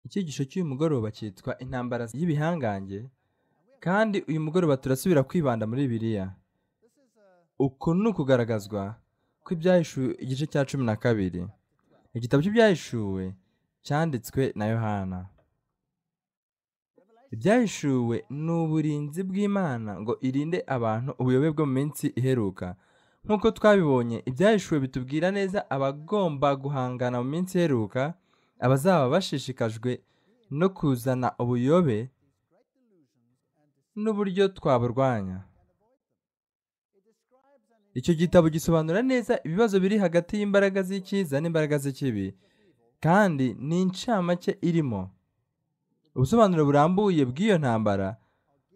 icyigisho cy'uyu mugoroba cyitwa intambara y'ibihangange kandi uyu mugoroba turasubira kwibanda muri biriya uku ni ukugaragazwa kw'ibyahishuwe igice cya cumi na kabiri igitabo cy'ibyahishuwe cyanditswe na yohana ibyahishuwe ni uburinzi bw'imana ngo irinde abantu ubuyobe bwo mu minsi iheruka nk'uko twabibonye ibyahishuwe bitubwira neza abagomba guhangana mu minsi iheruka abazaba bashishikajwe no kuzana ubuyobe n'uburyo twaburwanya icyo gitabo gisobanura neza ibibazo biri hagati y'imbaraga z'icyiza n'imbaraga z'ikibi kandi ni incamake irimo ubusobanuro burambuye bw'iyo ntambara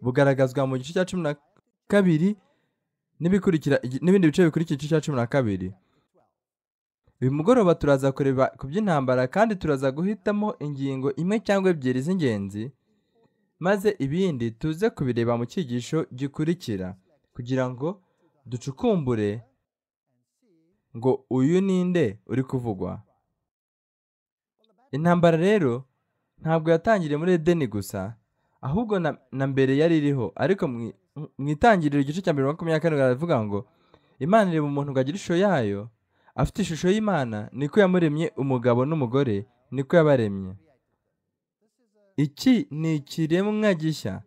bugaragazwa mu gice cya cumi na kabiri n'ibindi bice bikurikira igice cya cumi na kabiri uyu mugoroba turaza kureba ku by'intambara kandi turaza guhitamo ingingo imwe cyangwa ebyiri z'ingenzi maze ibindi tuze kubireba mu cyigisho gikurikira kugira ngo ducukumbure ngo uyu ninde uri kuvugwa intambara rero ntabwo yatangiriye muri edeni gusa ahubwo na mbere yari iriho ariko mu itangiriro igice cya mbere makumyabiri kane baravuga ngo imana ireba umuntu ngo agire ishusho yayo afite ishusho y'imana niko yamuremye umugabo n'umugore niko yabaremye iki ni ikiremwa gishya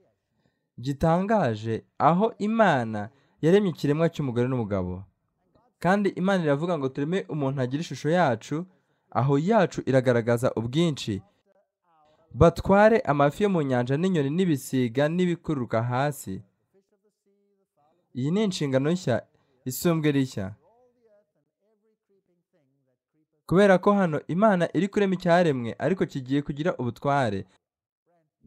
gitangaje aho imana yaremye ikiremwa cy'umugore n'umugabo kandi imana iravuga ngo tureme umuntu agira ishusho yacu aho yacu iragaragaza ubwinshi batware amafi yo mu nyanja n'inyoni n'ibisiga n'ibikururuka hasi iyi ni inshingano nshya isumbwe rishya kubera ko hano imana iri kurema icyaremwe ariko kigiye kugira ubutware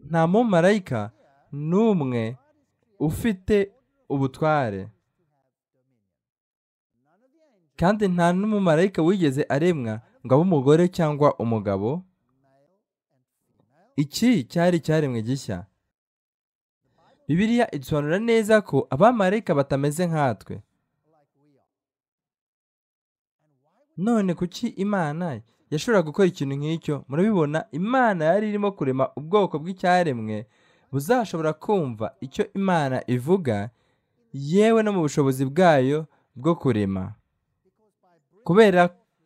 nta mumarayika n'umwe ufite ubutware kandi nta n'umumarayika wigeze aremwa ngo abe umugore cyangwa umugabo iki cyari icyaremwe gishya bibiliya idusobanura neza ko abamarayika batameze nkatwe none kuki imana yashobora gukora ikintu nk'icyo murabibona imana yari irimo kurema ubwoko bw'icyaremwe buzashobora kumva icyo imana ivuga yewe no mu bushobozi bwayo bwo kurema kubera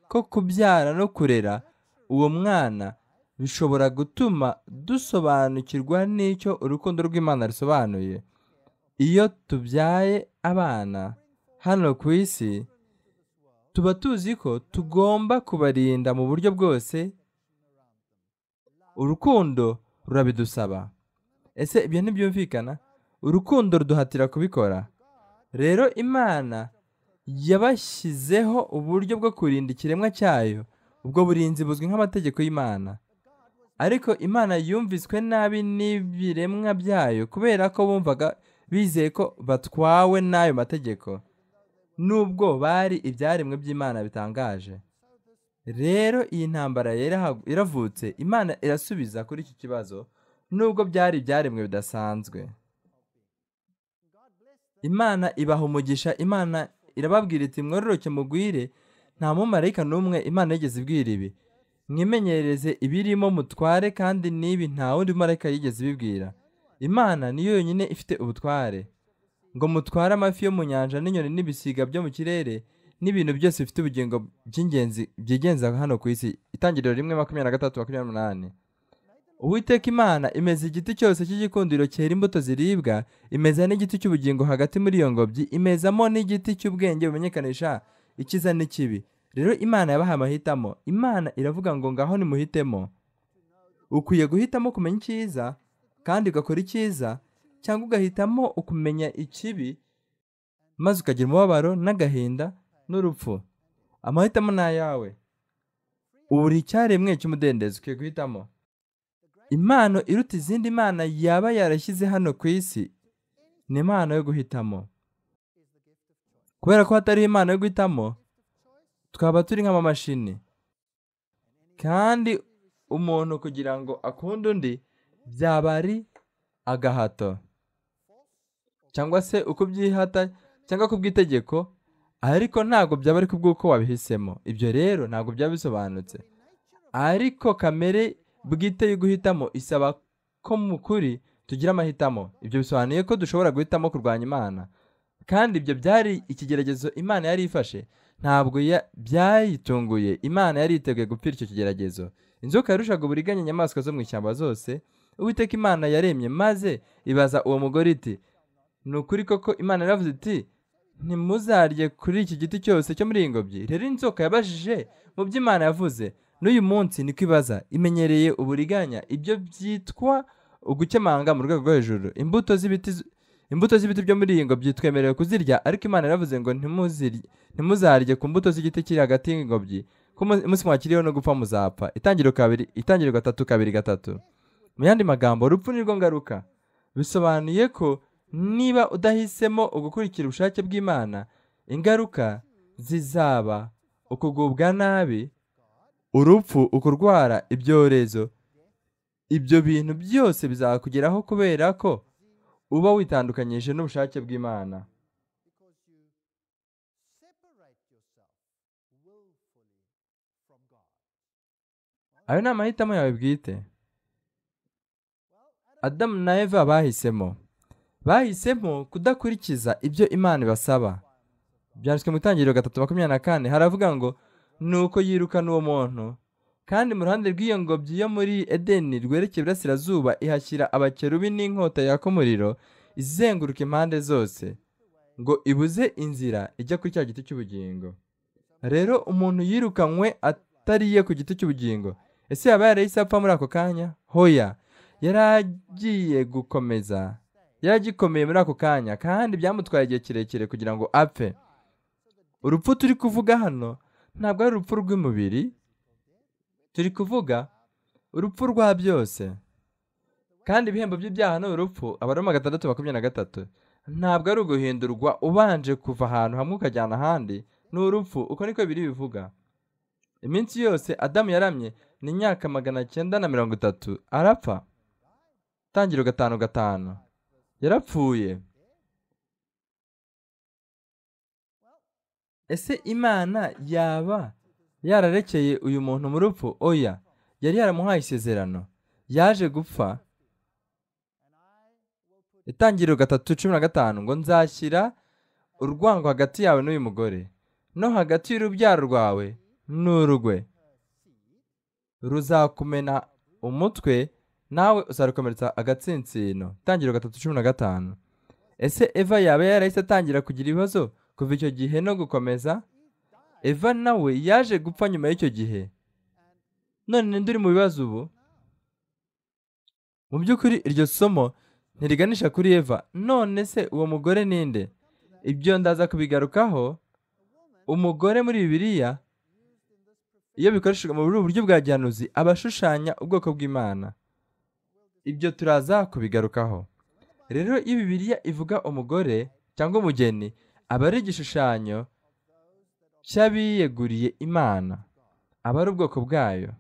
ko kubyara no kurera uwo mwana bishobora gutuma dusobanukirwa n'icyo urukundo rw'imana rusobanuye iyo tubyaye abana hano ku isi tuba tuzi ko tugomba kubarinda mu buryo bwose urukundo rurabidusaba ese ibyo ntibyumvikana urukundo ruduhatira kubikora rero imana yabashyizeho uburyo bwo kurinda ikiremwa cyayo ubwo burinzi buzwi nk'amategeko y'imana ariko imana yumviswe nabi n'ibiremwa byayo kubera ko bumvaga bizeye ko batwawe n'ayo mategeko nubwo bari ibyaremwe by'imana bitangaje rero iyi ntambara iravutse imana irasubiza kuri iki kibazo nubwo byari ibyaremwe bidasanzwe imana ibaha umugisha imana irababwira iti mwororoke mugwire nta mumarayika n'umwe imana yigeze ibwira ibi mwimenyereze ibirimo mutware kandi n'ibi nta wundi marayika yigeze ibibwira imana niyo yonyine ifite ubutware ngo mutware amafi yo mu nyanja n'inyoni n'ibisiga byo mu kirere n'ibintu byose bifite ubugingo by'ingenzi byigenza hano ku isi itangiriro rimwe makumyabiri na gatatu makumyabiri n'umunani uwiteka imana imeze igiti cyose cy'igikundiro cyera imbuto ziribwa imeze n'igiti cy'ubugingo hagati muri iyo ngobyi imezamo n'igiti cy'ubwenge bumenyekanisha ikiza n'ikibi rero imana yabaha amahitamo imana iravuga ngo ngaho nimuhitemo ukwiye guhitamo kumenya icyiza kandi ugakora icyiza cyangwa ugahitamo ukumenya ikibi maze ukagira umubabaro n'agahinda n'urupfu amahitamo ni ayawe buri cyaremwe cy'umudendezo ukwiye guhitamo impano iruta izindi mana yaba yarashyize hano ku isi ni impano yo guhitamo kubera ko hatariho impano yo guhitamo twaba turi nk'amamashini kandi umuntu kugira ngo akunde undi byaba ari agahato cyangwa se uko byihata cyangwa ku bw'itegeko ariko ntabwo byaba ari kubw'uko wabihisemo ibyo rero ntabwo byaba bisobanutse ariko kamere bwite yo guhitamo isaba ko mu kuri tugira amahitamo ibyo bisobanuye ko dushobora guhitamo kurwanya imana kandi ibyo byari ikigeragezo imana yari ifashe ntabwo ya- byayitunguye imana yari yiteguye gupfira icyo kigeragezo inzoka yarushaga uburiganya inyamaswa zo mu ishyamba zose uwiteka imana yaremye maze ibaza uwo mugore iti ni ukuri koko imana yaravuze iti ntimuzarye kuri iki giti cyose cyo muri iyi ngobyi rero inzoka yabajije mu byo imana yavuze n'uyu munsi ni kwibaza imenyereye uburiganya ibyo byitwa ugukemanga mu rwego rwo hejuru imbuto z'ibiti z- imbuto z'ibiti byo muri iyi ngobyi twemerewe kuzirya ariko imana yaravuze ngo ntimuzirye ntimuzarye ku mbuto z'igiti kiri hagati y'ingobyi ko umu- umunsi mwakiriyeho no gupfa muzapfa itangiro kabiri itangiro gatatu kabiri gatatu mu yandi magambo urupfu ni rwo ngaruka bisobanuye ko niba udahisemo ugukurikira ubushake bw'imana ingaruka zizaba ukugubwa nabi urupfu ukurwara ibyorezo ibyo bintu byose bizakugeraho kubera ko uba witandukanyije n'ubushake bw'imana ayo ni amahitamo yawe bwite adamu na eva bahisemo bahisemo kudakurikiza ibyo imana ibasaba byanditswe mu itangiriro gatatu makumyabiri na kane haravuga ngo ni uko yirukana uwo muntu kandi mu ruhande rw'iyo ngobyi yo muri edeni rwerekeye iburasirazuba ihashyira abakerubi n'inkota yaka umuriro izenguruka impande zose ngo ibuze inzira ijya kuri cya giti cy'ubugingo rero umuntu yirukanywe atariye ku giti cy'ubugingo ese yaba yarahise apfa muri ako kanya hoya yari agiye gukomeza yari agikomeye muri ako kanya kandi byamutwaye igihe kirekire kugira ngo apfe urupfu turi kuvuga hano ntabwo ari urupfu rw'umubiri turi kuvuga urupfu rwa byose kandi ibihembo by'ibyaha ni urupfu abaroma gatandatu makumyabiri na gatatu ntabwo ari uguhindurwa ubanje kuva ahantu hamwe ukajyana ahandi ni urupfu uko niko biri bivuga iminsi yose adamu yaramye ni imyaka magana cyenda na mirongo itatu arapfa tangiro gatanu gatanu yarapfuye ese imana yaba yararekeye uyu muntu mu rupfu oya yari yaramuhaye isezerano yaje gupfa itangiriro gatatu cumi na gatanu ngo nzashyira urwango hagati yawe n'uyu mugore no hagati y'urubyaro rwawe n'urugwe ruzakumena umutwe nawe uzarukomeretsa agatsinsino itangiriro gatatu cumi na gatanu ese eva yaba yarahise atangira kugira ibibazo kuva icyo gihe no gukomeza eva nawe yaje gupfa nyuma y'icyo gihe none ninde uri mu bibazo ubu mu by'ukuri iryo somo ntiriganisha kuri eva none se uwo mugore ninde ibyo ndaza kubigarukaho umugore muri bibiliya iyo bikoreshejwe mu buryo bwa gihanuzi aba ashushanya ubwoko bw'imana ibyo turaza kubigarukaho rero iyo bibiliya ivuga umugore cyangwa umugeni aba ari igishushanyo cy'abiyeguriye imana aba ari ubwoko bwayo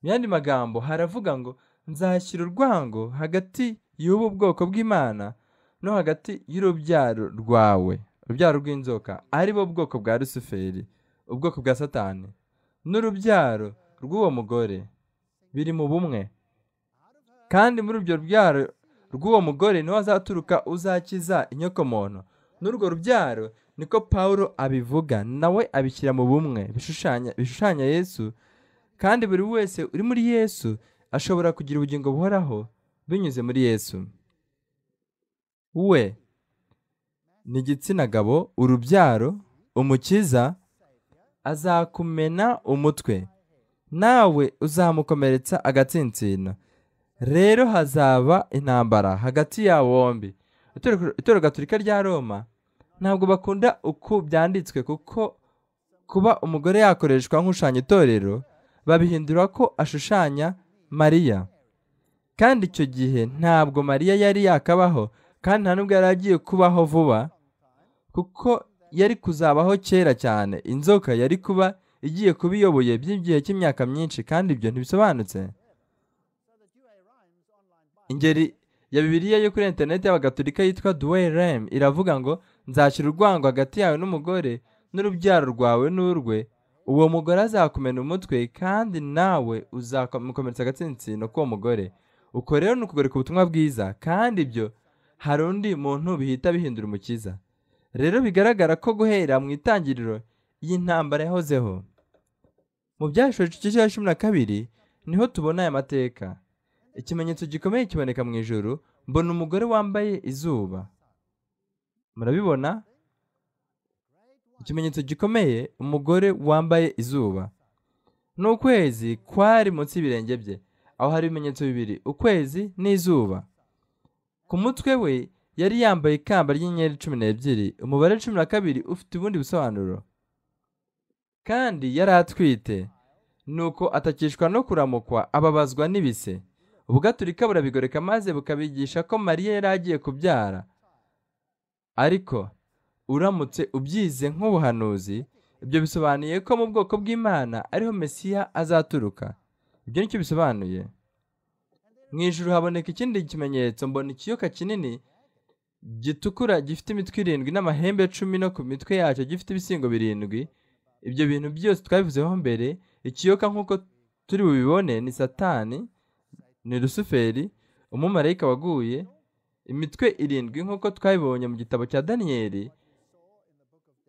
mu yandi magambo haravuga ngo nzashyira urwango hagati y'ubu bwoko bw'imana no hagati y'urubyaro rwawe urubyaro rw'inzoka ari bo bwoko bwa rusuferi ubwoko bwa satani n'urubyaro rw'uwo mugore biri mu bumwe kandi muri urwo rubyaro rw'uwo mugore niho azaturuka uzakiza inyokomuntu n'urwo rubyaro niko pawulo abivuga nawe abishyira mu bumwe bishushanya bishushanya yesu kandi buri wese uri muri yesu ashobora kugira ubugingo buhoraho binyuze muri yesu we ni igitsina gabo urubyaro umukiza azakumena umutwe nawe uzamukomeretsa agatsinsino rero hazaba intambara hagati yabo bombi Itorero- itorero gatolika rya roma ntabwo bakunda uko byanditswe kuko kuba umugore yakoreshwa nk'ushushanya itorero babihindura ko ashushanya mariya kandi icyo gihe ntabwo mariya yari yakabaho kandi nta nubwo yari agiye kubaho vuba kuko yari kuzabaho kera cyane inzoka yari kuba igiye kuba iyoboye by'igihe cy'imyaka myinshi kandi ibyo ntibisobanutse ingeri ya bibiliya yo kuri interineti y'abagatolika yitwa duwe rem iravuga ngo nzashyira urwango hagati yawe n'umugore n'urubyaro rwawe n'urwe uwo mugore azakumena umutwe kandi nawe uzamukomeretsa agatsinsino k'uwo mugore uko rero ni ukugoreka ubutumwa bwiza kandi ibyo hari undi muntu bihita bihindura umukiza rero bigaragara ko guhera mu itangiriro y'intambara yahozeho mu byashusho igice cya cumi na kabiri niho tubona aya mateka ikimenyetso gikomeye kiboneka mu ijoro mbona umugore wambaye izuba murabibona ikimenyetso gikomeye umugore wambaye izuba ni ukwezi kwari munsi y'ibirenge bye aho hari ibimenyetso bibiri ukwezi n'izuba ku mutwe we yari yambaye ikamba ry'inyenyeri cumi n'ebyiri umubare cumi na kabiri ufite ubundi busobanuro kandi yari atwite nuko atakishwa no kuramukwa ababazwa n'ibise ubugaturika burabigoreka maze bukabigisha ko mariya yari agiye kubyara ariko uramutse ubyize nk'ubuhanuzi ibyo bisobanuye ko mu bwoko bw'imana ariho mesiya azaturuka ibyo nicyo bisobanuye mu ijoro haboneka ikindi kimenyetso mbona ikiyoka kinini gitukura gifite imitwe irindwi n'amahembe cumi no ku mitwe yacyo gifite ibisingo birindwi ibyo bintu byose twabivuzeho mbere ikiyoka nk'uko turi bubibone ni satani ni rusuferi umumarayika waguye imitwe irindwi nk'uko twabibonye mu gitabo cya daniyeli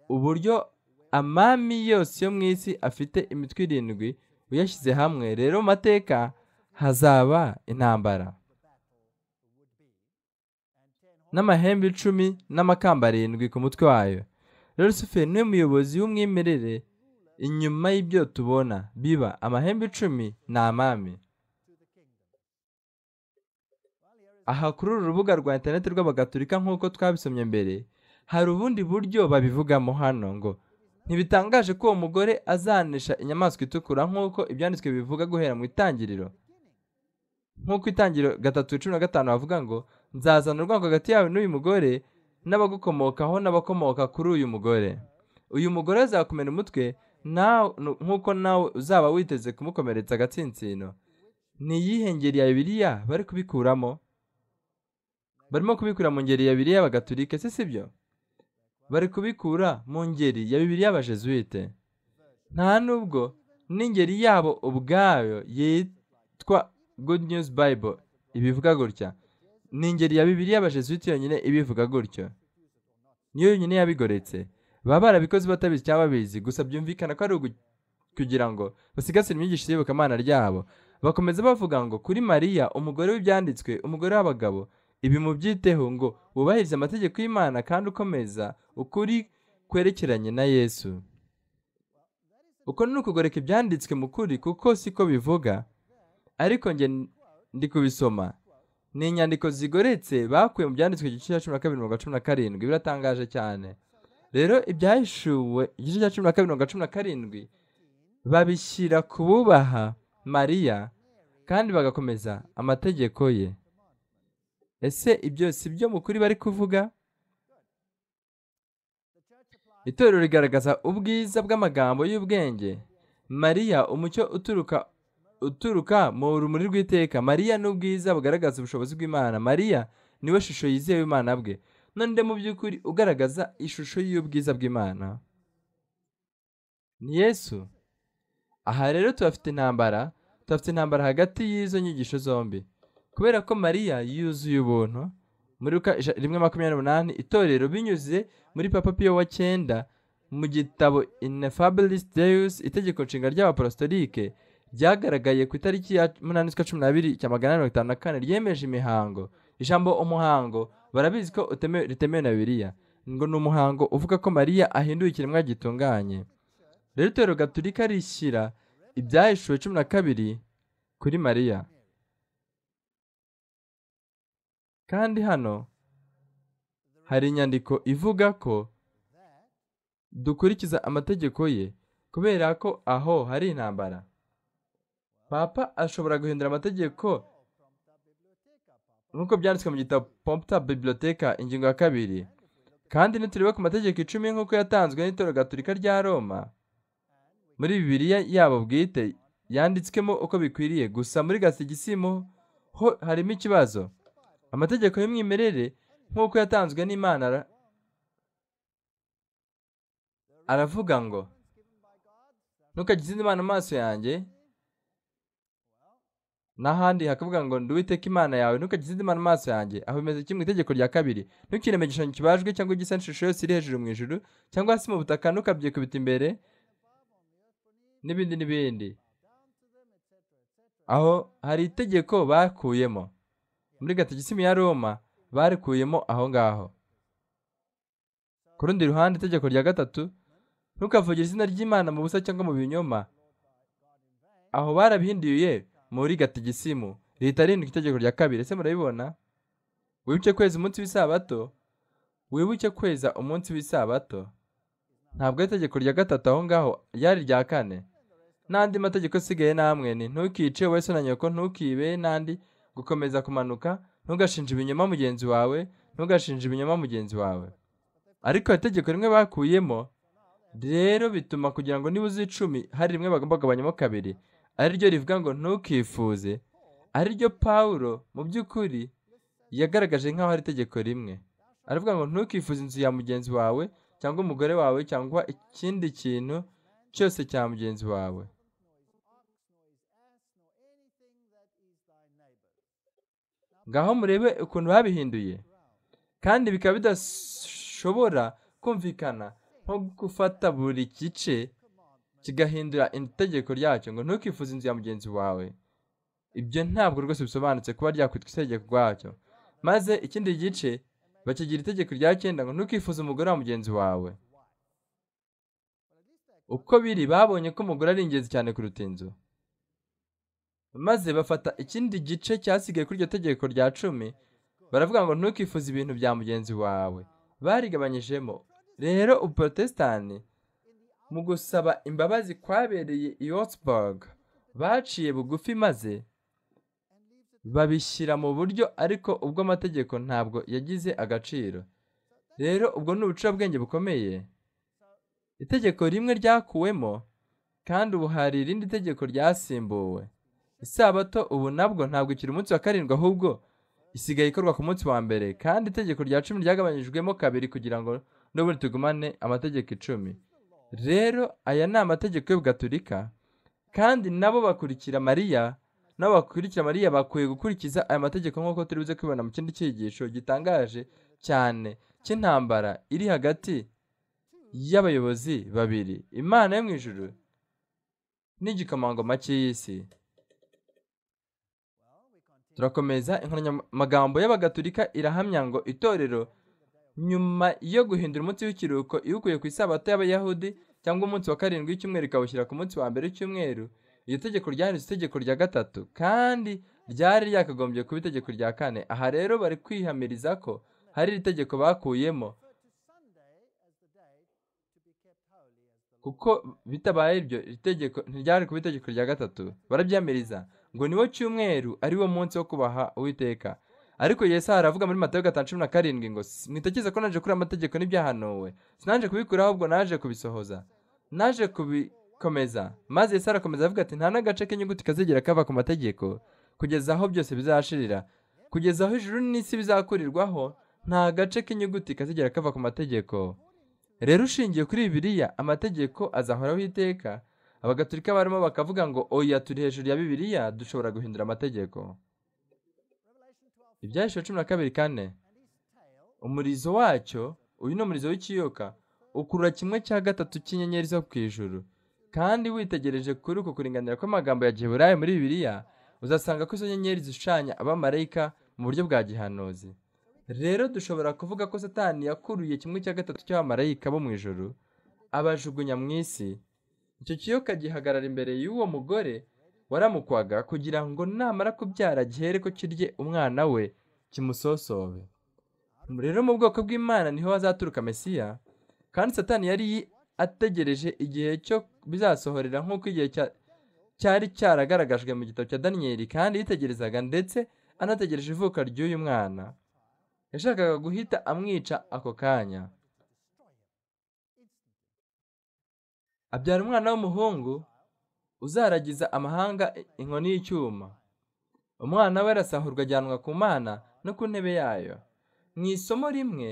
uburyo amami yose yo mu isi afite imitwe irindwi uyashyize hamwe rero mu mateka hazaba intambara n'amahembe icumi n'amakamba arindwi ku mutwe wayo rero suferi niwe muyobozi w'umwimerere inyuma y'ibyo tubona biba amahembe icumi ni amami aha kuri uru rubuga rwa interineti rw'abagatulika nk'uko twabisomye mbere hari ubundi buryo babivugamo hano ngo ntibitangaje ko uwo mugore azanisha inyamaswa itukura nk'uko ibyanditswe bivuga guhera mu itangiriro nk'uko itangiriro gatatu cumi na gatanu bavuga ngo nzazana urwango hagati yawe n'uyu mugore n'abagukomokaho n'abakomoka kuri uyu mugore uyu mugore azakumena umutwe nk'uko nawe uzaba witeze kumukomeretsa agatsinsino ni iyihe ngeri ya bibiriya bari kubikuramo barimo kubikura mu ngeri ya bibiri y'abagatulike se si byo bari kubikura mu ngeri ya bibiri y'abajezuwite nta nubwo n'ingeri yabo ubwayo yitwa good news bible ibivuga gutya ni ingeri ya bibiri y'abajezuwite yonyine ibivuga gutyo niyo yonyine yabigoretse baba barabikoze batabizi cyangwa babizi gusa byumvikana ko ari kugira ngo basigasire imyigishirize y'iyobokamana ryabo bakomeza bavuga ngo kuri mariya umugore w'ibyanditswe umugore w'abagabo ibi mubyiteho ngo wubahirize amategeko y'imana kandi ukomeza ukuri kwerekeranye na yesu uko ni ukugoreka ibyanditswe mu kuri kuko siko bivuga ariko njye ndi kubisoma ni inyandiko zigoretse bakuye mu byanditswe igice cya cumi na kabiri mirongo cumi na karindwi biratangaje cyane rero ibyahishuwe igice cya cumi na kabiri mirongo cumi na karindwi babishyira ku bubaha mariya kandi bagakomeza amategeko ye ese ibyo si byo mukuri bari kuvuga itorero rigaragaza ubwiza bw'amagambo y'ubwenge mariya umucyo uturuka uturuka mu rumuri rw'iteka mariya ni ubwiza bugaragaza ubushobozi bw'imana mariya niwe shusho yizewe imana bwe none mu by'ukuri ugaragaza ishusho y'ubwiza bw'imana ni yesu aha rero tubafite intambara tubafite intambara hagati y'izo nyigisho zombi kubera ko mariya yuzuye ubuntu muri rimwe makumyabiri n'umunani itorero binyuze muri papa piyo wa cyenda mu gitabo inefabilis deus itegeko nshinga ry'abaporositolike ryagaragaye ku itariki ya munani z'ukwa cumi n'abiri cya magana mirongo itanu na kane ryemeje imihango ijambo umuhango barabizi ko ritemewe na biriya ngo ni umuhango uvuga ko mariya ahinduye ikiremwa gitunganye rero itorero gaturika rishyira ibyahishuwe cumi na kabiri kuri mariya kandi hano hari inyandiko ivuga ko dukurikiza amategeko ye kubera ko aho hari intambara papa ashobora guhindura amategeko nk'uko byanditswe mu gitabo pomputa biblioteka ingingo ya kabiri kandi nitureba ku mategeko icumi nk'uko yatanzwe n'itoro gaturika rya roma muri bibiriya yabo bwite yanditswemo uko bikwiriye gusa muri gasigisimo ho harimo ikibazo amategeko y'umwimerere nk'uko yatanzwe n'imana aravuga ngo ntukagize indi mana amaso yanjye n'ahandi hakavuga ngo ndi uwiteka imana yawe ntukagize indi mana amaso yanjye aho bimeze kimwe itegeko rya kabiri ntukireme igishushanyo kibajwe cyangwa igisa n'ishusho yose iri hejuru mu ijuru cyangwa hasi mu butaka ntukabyikubita imbere n'ibindi n'ibindi aho hari itegeko bakuyemo muri gatigisimu ya roma barikuyemo aho ngaho ku rundi ruhande itegeko rya gatatu ntukavugire izina ry'imana mu busa cyangwa mu binyoma aho barabihinduye muri gatigisimu leta arindwi itegeko rya kabiri ese murabibona wibuke kweza umunsi w'isabato wibuke kweza umunsi w'isabato ntabwo ari itegeko rya gatatu aho ngaho ryari rya kane n'andi mategeko asigaye namwe ni ntukice wowe na nyoko ntukibe n'andi gukomeza kumanuka ntugashinje ibinyoma mugenzi wawe ntugashinje ibinyoma mugenzi wawe ariko itegeko rimwe bakuyemo rero bituma kugira ngo nibuze icumi hari rimwe bagomba kugabanyamo kabiri ariryo rivuga ngo ntukifuze ariryo pawulo mu by'ukuri yagaragaje nk'aho ari itegeko rimwe aravuga ngo ntukifuze inzu ya mugenzi wawe cyangwa umugore wawe cyangwa ikindi kintu cyose cya mugenzi wawe ngaho murebe ukuntu babihinduye kandi bikaba bidashobora kumvikana nko gufata buri gice kigahindura itegeko ryacyo ngo ntukifuze inzu ya mugenzi wawe ibyo ntabwo rwose bisobanutse kuba ryakwitwa itegeko rwacyo maze ikindi gice bakigira itegeko rya cyenda ngo ntukifuze umugore wa mugenzi wawe uko biri babonye ko umugore ari ingenzi cyane kuruta inzu maze bafata ikindi gice cyasigaye kuri iryo tegeko rya cumi baravuga ngo ntukifuze ibintu bya mugenzi wawe barigabanyijemo rero uprotestani mu gusaba imbabazi kwabereye i Augsburg baciye bugufi maze babishyira mu buryo ariko ubwo amategeko ntabwo yagize agaciro rero ubwo ni ubucurabwenge bukomeye itegeko rimwe ryakuwemo kandi ubu hari irindi tegeko ryasimbuwe isabato ubu nabwo ntabwo ikiri umunsi wa karindwi ahubwo isigaye ikorwa ku munsi wa mbere kandi itegeko rya cumi ryagabanyijwemo kabiri kugira ngo n'ubundi tugumane amategeko icumi rero aya ni amategeko y'ubugaturika kandi nabo bakurikira mariya nabo bakurikira mariya bakwiye gukurikiza aya mategeko nk'uko turi buze kwibona mu kindi cyigisho gitangaje cyane cy'intambara iri hagati y'abayobozi babiri imana yo mu ijuru n'igikomangoma cy'isi turakomeza inkoranyamagambo y'abagatulika irahamya ngo itorero nyuma yo guhindura umunsi w'ikiruhuko iwukuye ku isabato y'abayahudi cyangwa umunsi wa karindwi w'icyumweru ikawushyira ku munsi wa mbere w'icyumweru iryo tegeko ryanditse itegeko rya gatatu kandi ryari ryakagombye kuba itegeko rya kane aha rero bari kwihamiriza ko hari iri tegeko bakuyemo kuko bitabaye ibyo itegeko ntiryari kuba itegeko rya gatatu barabyamiriza ngo niwo cyumweru ari wo munsi wo kubaha uwiteka ariko Yesu aravuga muri matayo gatanu cumi na karindwi ngo mwitakeze ko naje kuri amategeko n'ibyahanuwe sinaje kubikuraho ahubwo naje kubisohoza naje kubikomeza maze Yesu arakomeza avuga ati nta n'agace k'inyuguti kazigera kava ku mategeko kugeza aho byose bizashirira kugeza aho ijuru n'isi bizakurirwaho nta gace k'inyuguti kazigera kava ku mategeko rero ushingiye kuri bibiliya amategeko azahoraho iteka abagaturika barimo bakavuga ngo oya turi hejuru ya bibiliya dushobora guhindura amategeko ibyahishwe cumi na kabiri kane umurizo wacyo uyu ni umurizo w'ikiyoka ukurura kimwe cya gatatu cy'inyenyeri zo ku ijuru kandi witegereje kuri uko kuringanira kw'amagambo ya giheburayi muri bibiliya uzasanga ko izo nyenyeri zishushanya abamarayika mu buryo bwa gihanuzi rero dushobora kuvuga ko satani yakuruye kimwe cya gatatu cy'abamarayika bo mu ijoro abajugunya mu isi icyo kiyoka gihagarara imbere y'uwo mugore waramukwaga kugira ngo namara kubyara gihere ko kirye umwana we kimusosobe rero mu bwoko bw'imana niho hazaturuka mesiya kandi satani yari ategereje igihe cyo bizasohorera nk'uko igihe cyari cyaragaragajwe mu gitabo cya daniyeli kandi yitegerezaga ndetse anategereje ivuka ry'uyu mwana yashakaga guhita amwica ako kanya abyara umwana w'umuhungu uzaragiza amahanga inkoni y'icyuma umwana we arasahurwa ajyanwa ku mana no ku ntebe yayo mu isomo rimwe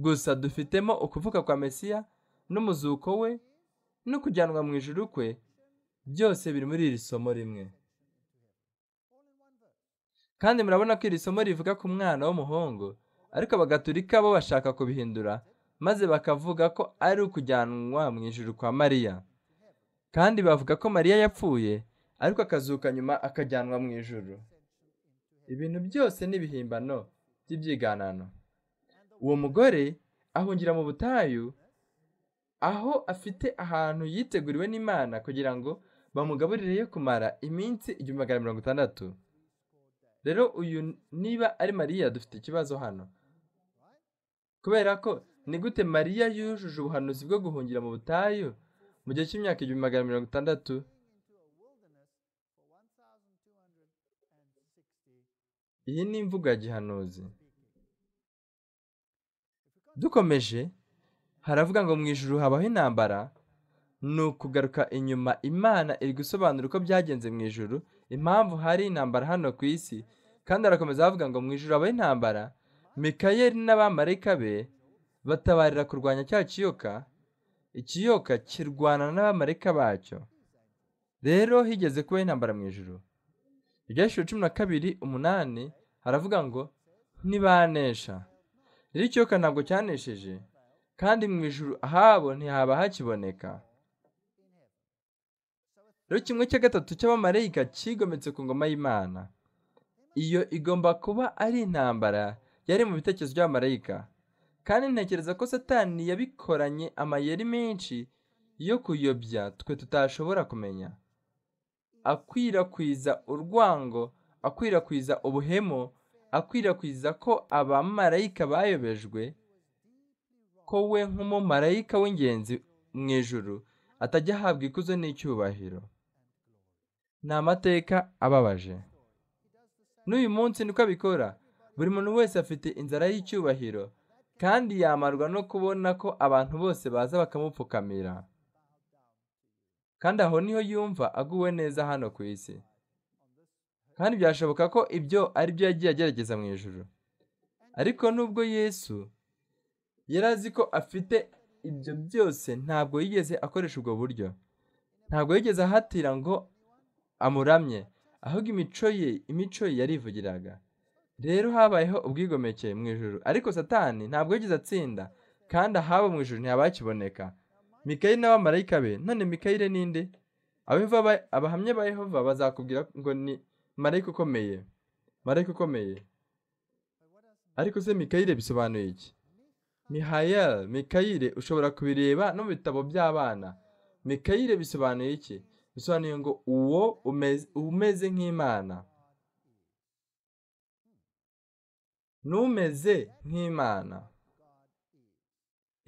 gusa dufitemo ukuvuka kwa mesiya n'umuzuko we no kujyanwa mu ijuru kwe byose biri muri iri somo rimwe kandi murabona ko iri somo rivuga ku mwana w'umuhungu ariko abagatulika bo bashaka kubihindura maze bakavuga ko ari ukujyanwa mu ijuru kwa mariya kandi bavuga ko mariya yapfuye ariko akazuka nyuma akajyanwa mu ijuru ibintu byose ni ibihimbano by'ibyiganano uwo mugore ahungira mu butayu aho afite ahantu yiteguriwe n'imana kugira ngo bamugaburire yo kumara iminsi igihumbi magana mirongo itandatu rero uyu niba ari mariya dufite ikibazo hano kubera ko ni gute mariya yujuje ubuhanuzi bwo guhungira mu butayu mu gihe cy'imyaka igihumbi magana mirongo itandatu iyi ni imvugo ya gihanuzi dukomeje haravuga ngo mu ijuru habaho intambara ni ukugaruka inyuma imana iri gusobanura uko byagenze mu ijuru impamvu hari intambara hano ku isi kandi harakomeza havuga ngo mu ijuru habaho intambara mikayeli n'abamarayika be batabarira kurwanya cya kiyoka ikiyoka kirwana n'abamarayika bacyo rero higeze kubaho intambara mu ijuru ibyashuri cumi na kabiri umunani haravuga ngo ntibanesha rero ikiyoka ntabwo cyanesheje kandi mu ijuru ahabo ntihaba hakiboneka rero kimwe cya gatatu cy'abamarayika kigometse ku ngoma y'imana iyo igomba kuba ari intambara yari mu bitekerezo by'abamarayika kandi ntekereza ko satani yabikoranye amayeri menshi yo kuyobya twe tutashobora kumenya akwirakwiza urwango akwirakwiza ubuhemu akwirakwiza ko abamarayika bayobejwe ko we nk'umumarayika w'ingenzi mu ijuru atajya ahabwa ikuzo n'icyubahiro ni amateka ababaje n'uyu munsi niko abikora buri muntu wese afite inzara y'icyubahiro kandi yamarwa no kubona ko abantu bose baza bakamupfukamira kandi aho niho yumva aguwe neza hano ku isi kandi byashoboka ko ibyo ari byo yagiye agerageza mu ijoro ariko nubwo yesu yari azi ko afite ibyo byose ntabwo yigeze akoresha ubwo buryo ntabwo yigeze ahatira ngo amuramye ahubwo imico ye imico ye yarivugiraga rero habayeho ubwigomeke mu ijoro ariko satani ntabwo yigeze atsinda kandi ahaba mu ijoro ntihabakiboneka mikayeli n'abamarayika be none mikayeli ninde abehova abahamya ba yehova bazakubwira ngo ni marayika ukomeye marayika ukomeye ariko se mikayeli bisobanuye iki mihayeli mikayeli ushobora kubireba no mu bitabo by'abana mikayeli bisobanuye iki bisobanuye ngo uwo umeze nk'imana n'umeze nk'imana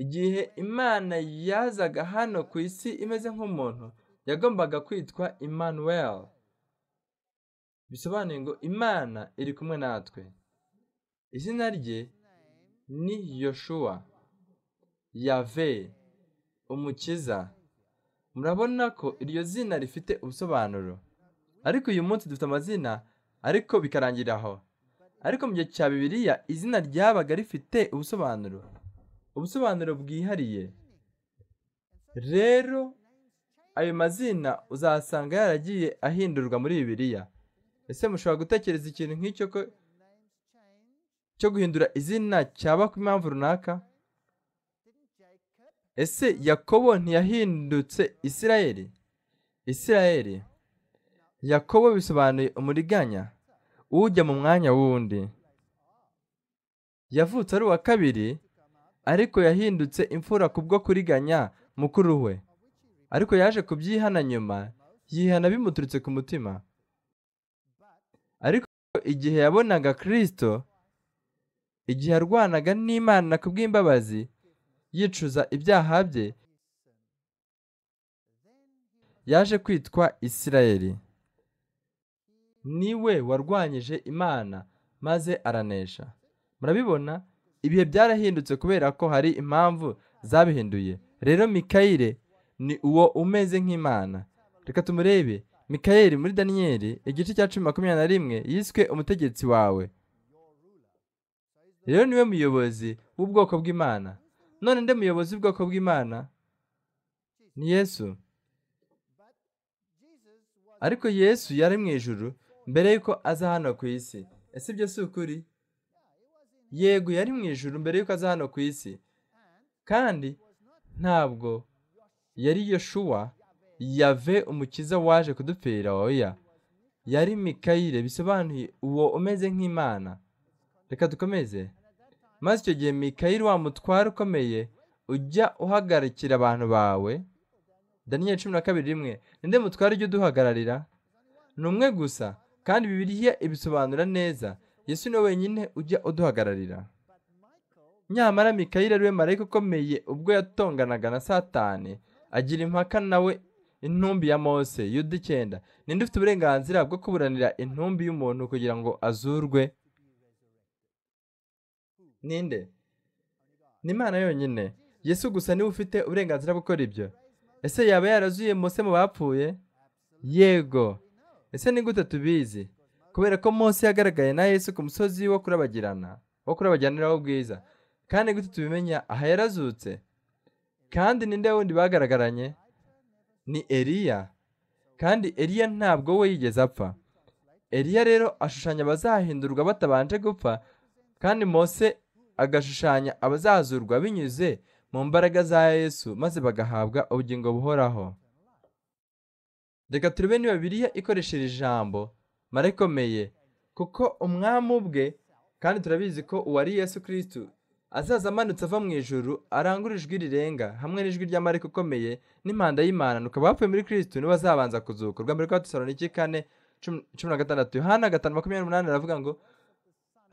igihe imana yazaga hano ku isi imeze nk'umuntu yagombaga kwitwa Emmanuel bisobanuye ngo imana iri kumwe natwe izina rye ni yoshuwa yave umukiza murabona ko iryo zina rifite ubusobanuro ariko uyu munsi dufite amazina ariko bikarangirira aho ariko mu gihe cya bibiliya izina ryabaga rifite ubusobanuro ubusobanuro bwihariye rero ayo mazina uzasanga yaragiye ahindurwa muri bibiliya ese mushobora gutekereza ikintu nk'icyo cyo guhindura izina cyaba ku impamvu runaka ese yakobo ntiyahindutse isirayeli isirayeli yakobo bisobanuye umuriganya ujya mu mwanya w'undi yavutse ari uwa kabiri ariko yahindutse imfura kubwo kuriganya mukuru we ariko yaje kubyihana nyuma yihana bimuturutse ku mutima ariko igihe yabonaga kirisito igihe yarwanaga n'imana ku bw'imbabazi yicuza ibyaha bye yaje kwitwa isirayeli niwe warwanyije imana maze aranesha murabibona ibihe byarahindutse kubera ko hari impamvu zabihinduye rero mikayire ni uwo umeze nk'imana reka tumurebe mikayire muri daniyeli igice cya cumi makumyabiri na rimwe yiswe umutegetsi wawe rero niwe muyobozi w'ubwoko bw'imana none nde muyobozi w'ubwoko bw'imana ni yesu ariko yesu yari mu ijuru mbere y'uko aza hano ku isi ese ibyo si ukuri yego yari mu ijuru mbere y'uko aza hano ku isi kandi ntabwo yari yeshuwa yave umukiza waje kudupfira oya yari mikayire bisobanuye uwo umeze nk'imana reka dukomeze maze icyo gihe mikayire wa mutware ukomeye ujya uhagarikira abantu bawe daniyeli cumi na kabiri rimwe ninde mutware ujya uduhagararira ni umwe gusa kandi bibiliya ibisobanura neza yesu niwe wenyine ujya uduhagararira nyamara mikayire ariwe marayika ukomeye ubwo yatonganaga na satani agira impaka nawe intumbi ya mose yuda icyenda ninde ufite uburenganzira bwo kuburanira intumbi y'umuntu kugira ngo azurwe ninde ni imana yonyine yesu gusa niwe ufite uburenganzira bwo gukora ibyo ese yaba yarazuye mose mu bapfuye yego ese ni gute tubizi kubera ko mose yagaragaye na yesu ku musozi wo kurabagirana wo kurabagiraniraho ubwiza kandi gute tubimenya aha yarazutse kandi ninde wundi bagaragaranye ni eliya kandi eliya ntabwo we yigeze apfa eliya rero ashushanya abazahindurwa batabanje gupfa kandi mose agashushanya abazazurwa binyuze mu mbaraga za yesu maze bagahabwa ubugingo buhoraho reka turebe niba biriya ikoresheje ijambo mara ikomeye kuko umwami ubwe kandi turabizi ko uwari yesu kirisitu azaza amanutse ava mu ijuru arangura ijwi rirenga hamwe n'ijwi rya marika ukomeye n'impanda y'imana nuko abapfuye muri kirisitu nibo bazabanza kuzuka urwa mbere rwa tesaloniki kane cumi- cumi na gatandatu yohana gatanu makumyabiri n'umunani aravuga ngo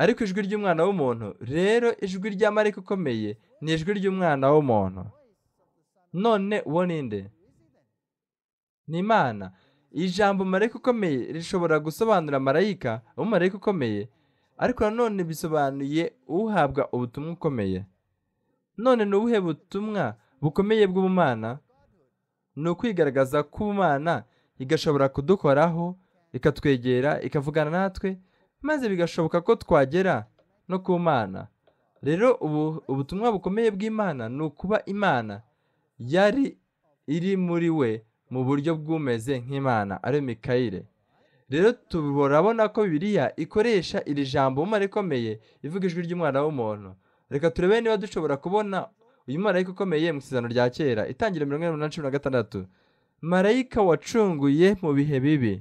ariko ijwi ry'umwana w'umuntu rero ijwi rya marika ukomeye ni ijwi ry'umwana w'umuntu none uwo ni nde ni imana iri jambo marayika ukomeye rishobora gusobanura marayika umumarayika ukomeye ariko nanone bisobanuye uhabwa ubutumwa ukomeye none ni ubuhe butumwa bukomeye bw'ubumana ni ukwigaragaza k'ubumana igashobora kudukoraho ikatwegera ikavugana natwe maze bigashoboka ko twagera no ku mana rero ubu ubutumwa bukomeye bw'imana ni ukuba imana yari iri muri we mu buryo bw'umeze nk'imana ari mikayire rero turabona ko bibiliya ikoresha iri jambo umumaro ikomeye ivuga ijwi ry'umwana w'umuntu reka turebe niba dushobora kubona uyu marayika ukomeye mu isezerano rya kera itangiriro mirongo inani na cumi na gatandatu marayika wacunguye mu bihe bibi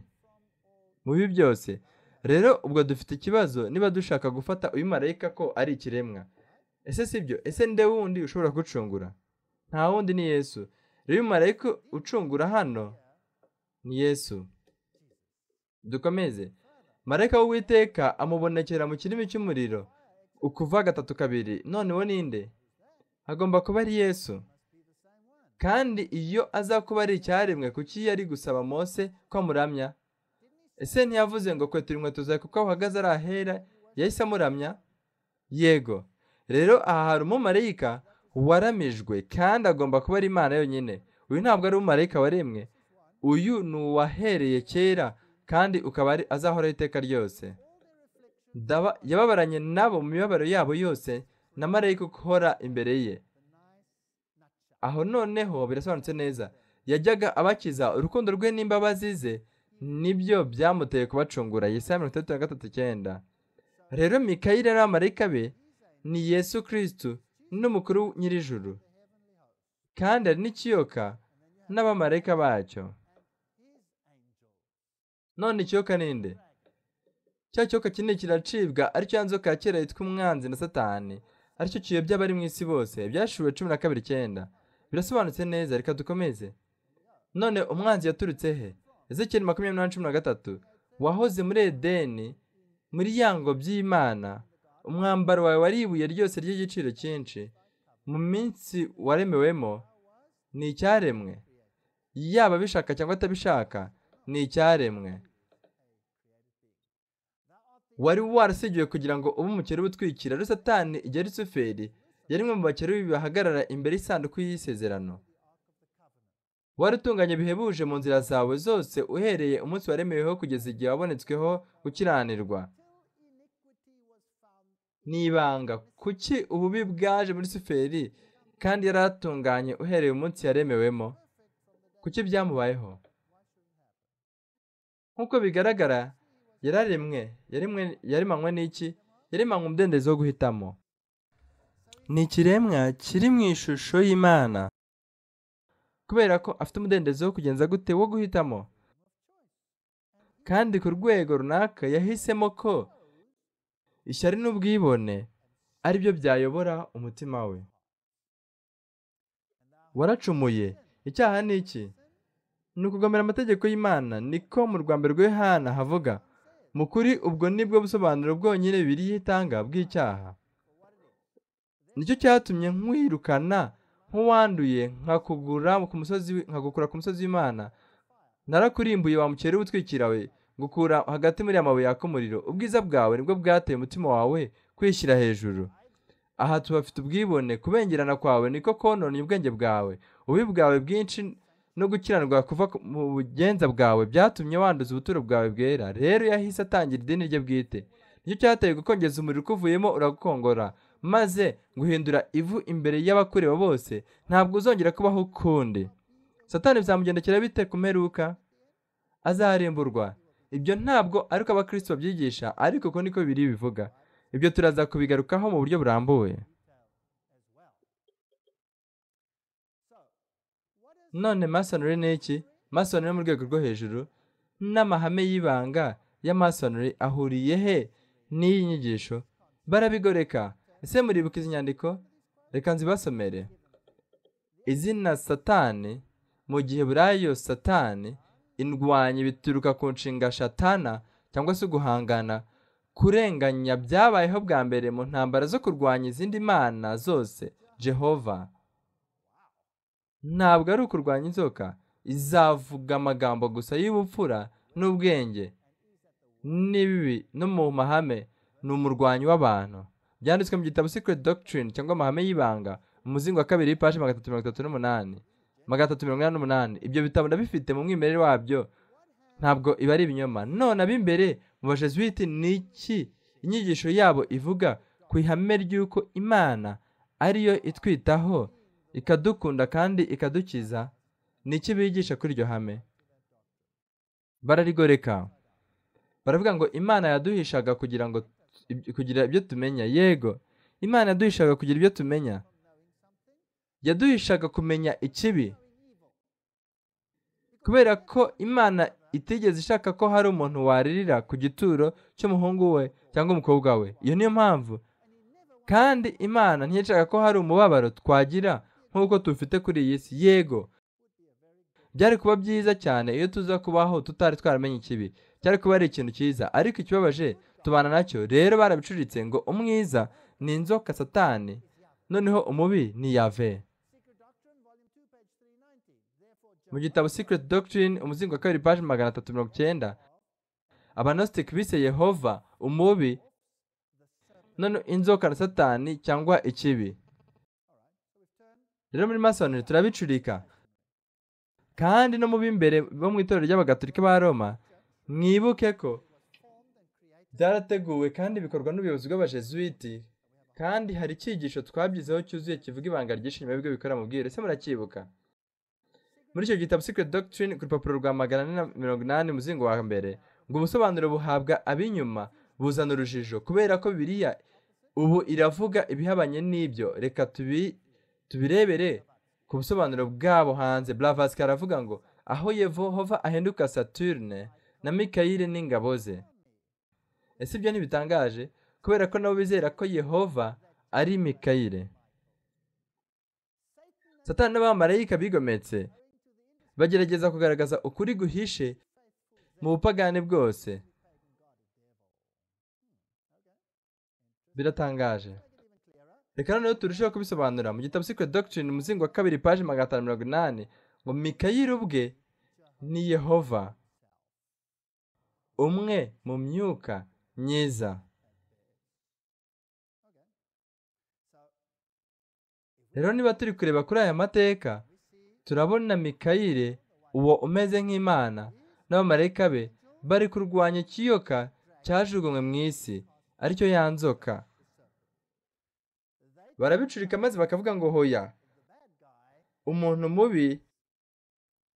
mu bibi byose rero ubwo dufite ikibazo niba dushaka gufata uyu marayika ko ari ikiremwa ese si byo ese nde wundi ushobora gucungura nta wundi ni yesu rero uyu marayika ucungura hano ni yesu dukomeze marayika w'uwiteka amubonekera mu kirimi cy'umuriro ukuva gatatu kabiri none uwo ninde agomba kuba ari yesu kandi iyo aza kuba ari icyaremwe kuki yari gusaba mose ko amuramya ese ntiyavuze ngo kwetura inkweto zawe kuko aho uhagaze ari ahera yahise amuramya yego rero aha hari umumarayika waramijwe kandi agomba kuba ari imana yonyine uyu ntabwo ari umumarayika waremwe uyu ni uwahereye kera kandi ukaba ari azahoraho iteka ryose Daba- yababaranye nabo mu mibabaro yabo yose na marayika ukora imbere ye aho noneho birasobanutse neza yajyaga abakiza urukundo rwe n'imbabazi ze nibyo byamuteye kubacungura yesaya mirongo itandatu na gatatu icyenda rero mikayire n'abamarayika be ni yesu kirisitu n'umukuru nyir'ijuru kandi hari n'ikiyoka n'abamarayika bacyo none ikiyoka ni nde cya kiyoka kinini kiracibwa aricyo ya nzoka ya kera yitwa umwanzi na satani aricyo kiyobya abari mu isi bose byashuwe cumi na kabiri icyenda birasobanutse neza reka dukomeze none umwanzi yaturutse he ezekiyeli makumyabiri n'umunani cumi na gatatu wahoze muri edeni muri ya ngobyi y'imana umwambaro wawe wari ibuye ryose ry'igiciro cyinshi mu minsi waremewemo ni icyaremwe yaba abishaka cyangwa atabishaka ni icyaremwe wari warasigiwe kugira ngo ube umukire ubutwikira rero satani igihe rusuferi yari umwe mu bakerubi bahagarara imbere y'isanduku y'isezerano wari utunganye bihebuje mu nzira zawe zose uhereye umunsi waremeweho kugeza igihe wabonetsweho gukiranirwa ni ibanga kuki ububi bwaje muri suferi kandi yari atunganye uhereye umunsi yaremewemo kuki byamubayeho nk'uko bigaragara yararemwe yaremwe yaremanywe n'iki yaremanywe umudendezo wo guhitamo ni ikiremwa kiri mu ishusho y'imana kubera ko afite umudendezo wo kugenza gute wo guhitamo kandi ku rwego runaka yahisemo ko ishyari n'ubwibone ari byo byayobora umutima we waracumuye icyaha ni iki ni ukugomera amategeko y'imana niko mu rwanda rwe hana havuga mu kuri ubwo nibwo busobanuro bwonyine bibiriya itanga bw'icyaha nicyo cyatumye nkwirukana nk'uwanduye nkakugura ku musozi nkagukura ku musozi w'imana narakurimbuye wamukera utwikira we gukura hagati muri amabuye yaka umuriro ubwiza bwawe nibwo bwateye umutima wawe kwishyira hejuru aha tuhafite ubwibone kubengerana kwawe niko kononye ubwenge bwawe ububi bwawe bwinshi no gukiranirwa kuva mu bugenza bwawe byatumye wanduza ubuturo bwawe bwera rero yahise atangira idini rye bwite nicyo cyateye gukongeza umuriro ukuvuyemo uragukongora maze guhindura ivu imbere y'abakureba bose ntabwo uzongera kubaho ukundi satani bizamugendekera bite ku mperuka azarimburwa ibyo ntabwo ari uko abakristo babyigisha ariko uko niko biri bivuga ibyo turaza kubigarukaho mu buryo burambuye none masonore ni iki masonore mu rwego rwo hejuru n'amahame y'ibanga ya masonore ahuriye he n'iyi nyigisho barabigoreka ese muribuka izi nyandiko reka nzibasomere izina satani mu gihe buriya satani indwanyi bituruka ku nshinga shatana cyangwa se guhangana kurenganya byabayeho bwa mbere mu ntambara zo kurwanya izindi mana zose jehova ntabwo ari ukurwanya inzoka izavuga amagambo gusa y'ubupfura n'ubwenge n'ibibi no mu mahame ni umurwanyi w'abantu byanditswe mu gitabo secret doctrine cyangwa amahame y'ibanga umuzingo wa kabiri y'ipaji magana atatu mirongo itatu n'umunani magana atatu mirongo inani n'umunani ibyo bitabo ndabifite mu mwimerere wabyo ntabwo iba ari ibinyoma none ab'imbere mu bajesuwiti ni iki inyigisho yabo ivuga ku ihame ry'uko imana ariyo itwitaho ikadukunda kandi ikadukiza ni iki bigisha kuri iryo hame bararigoreka baravuga ngo imana yaduhishaga kugira ngo kugira ibyo tumenya yego imana yaduhishaga kugira ibyo tumenya yaduhishaga kumenya ikibi kubera ko imana itigeze ishaka ko hari umuntu waririra ku gituro cy'umuhungu we cyangwa umukobwa we iyo niyo mpamvu kandi imana ntiyashaka ko hari umubabaro twagira nk'uko tufite kuri iyi si yego byari kuba byiza cyane iyo tuza kubaho tutari twaramenye ikibi cyari kuba ari ikintu cyiza ariko ikibabaje tubana nacyo rero barabicuritse ngo umwiza ni inzoka satani noneho umubi ni yave mu gitabo secret doctrine umuzingo wa kabiri paji magana atatu mirongo icyenda abanositiki bise yehova umubi none inzoka na satani cyangwa ikibi rero muri masoneri turabicurika kandi no mu b'imbere bo mu itorero ry'abagaturika ba roma mwibuke ko byarateguwe kandi bikorwa n'ubuyobozi bw'abajesuwiti kandi hari icyigisho twabyizeho cyuzuye kivuga ibanga ryinshi nyuma y'ibyo bikora mu bwiru ese muracyibuka muri icyo gitabo secret doctrine ku rupapuro rwa magana ane na mirongo inani umuzingo wa mbere ngo ubusobanuro buhabwa ab'inyuma buzana urujijo kubera ko biriya ubu iravuga ibihabanye n'ibyo reka tubirebere ku busobanuro bwabo hanze bravasika aravuga ngo aho yehova ahinduka saturne na mikayire n'ingabo ze ese ibyo ntibitangaje kubera ko nabo bizera ko yehova ari mikayire satani n'abamarayika bigometse bagerageza kugaragaza ukuri guhishe mu bupagani bwose biratangaje reka noneho turusheho kubisobanura mu gitabo secret doctrine umuzingo wa kabiri paji magana atanu mirongo inani ngo mikayire ubwe ni yehova umwe mu myuka myiza rero niba turi kureba kuri aya mateka turabona mikayire uwo umeze nk'imana n'abamarayika be bari kurwanya ikiyoka cyajugunywe mu isi aricyo ya nzoka barabicurika maze bakavuga ngo hoya umuntu mubi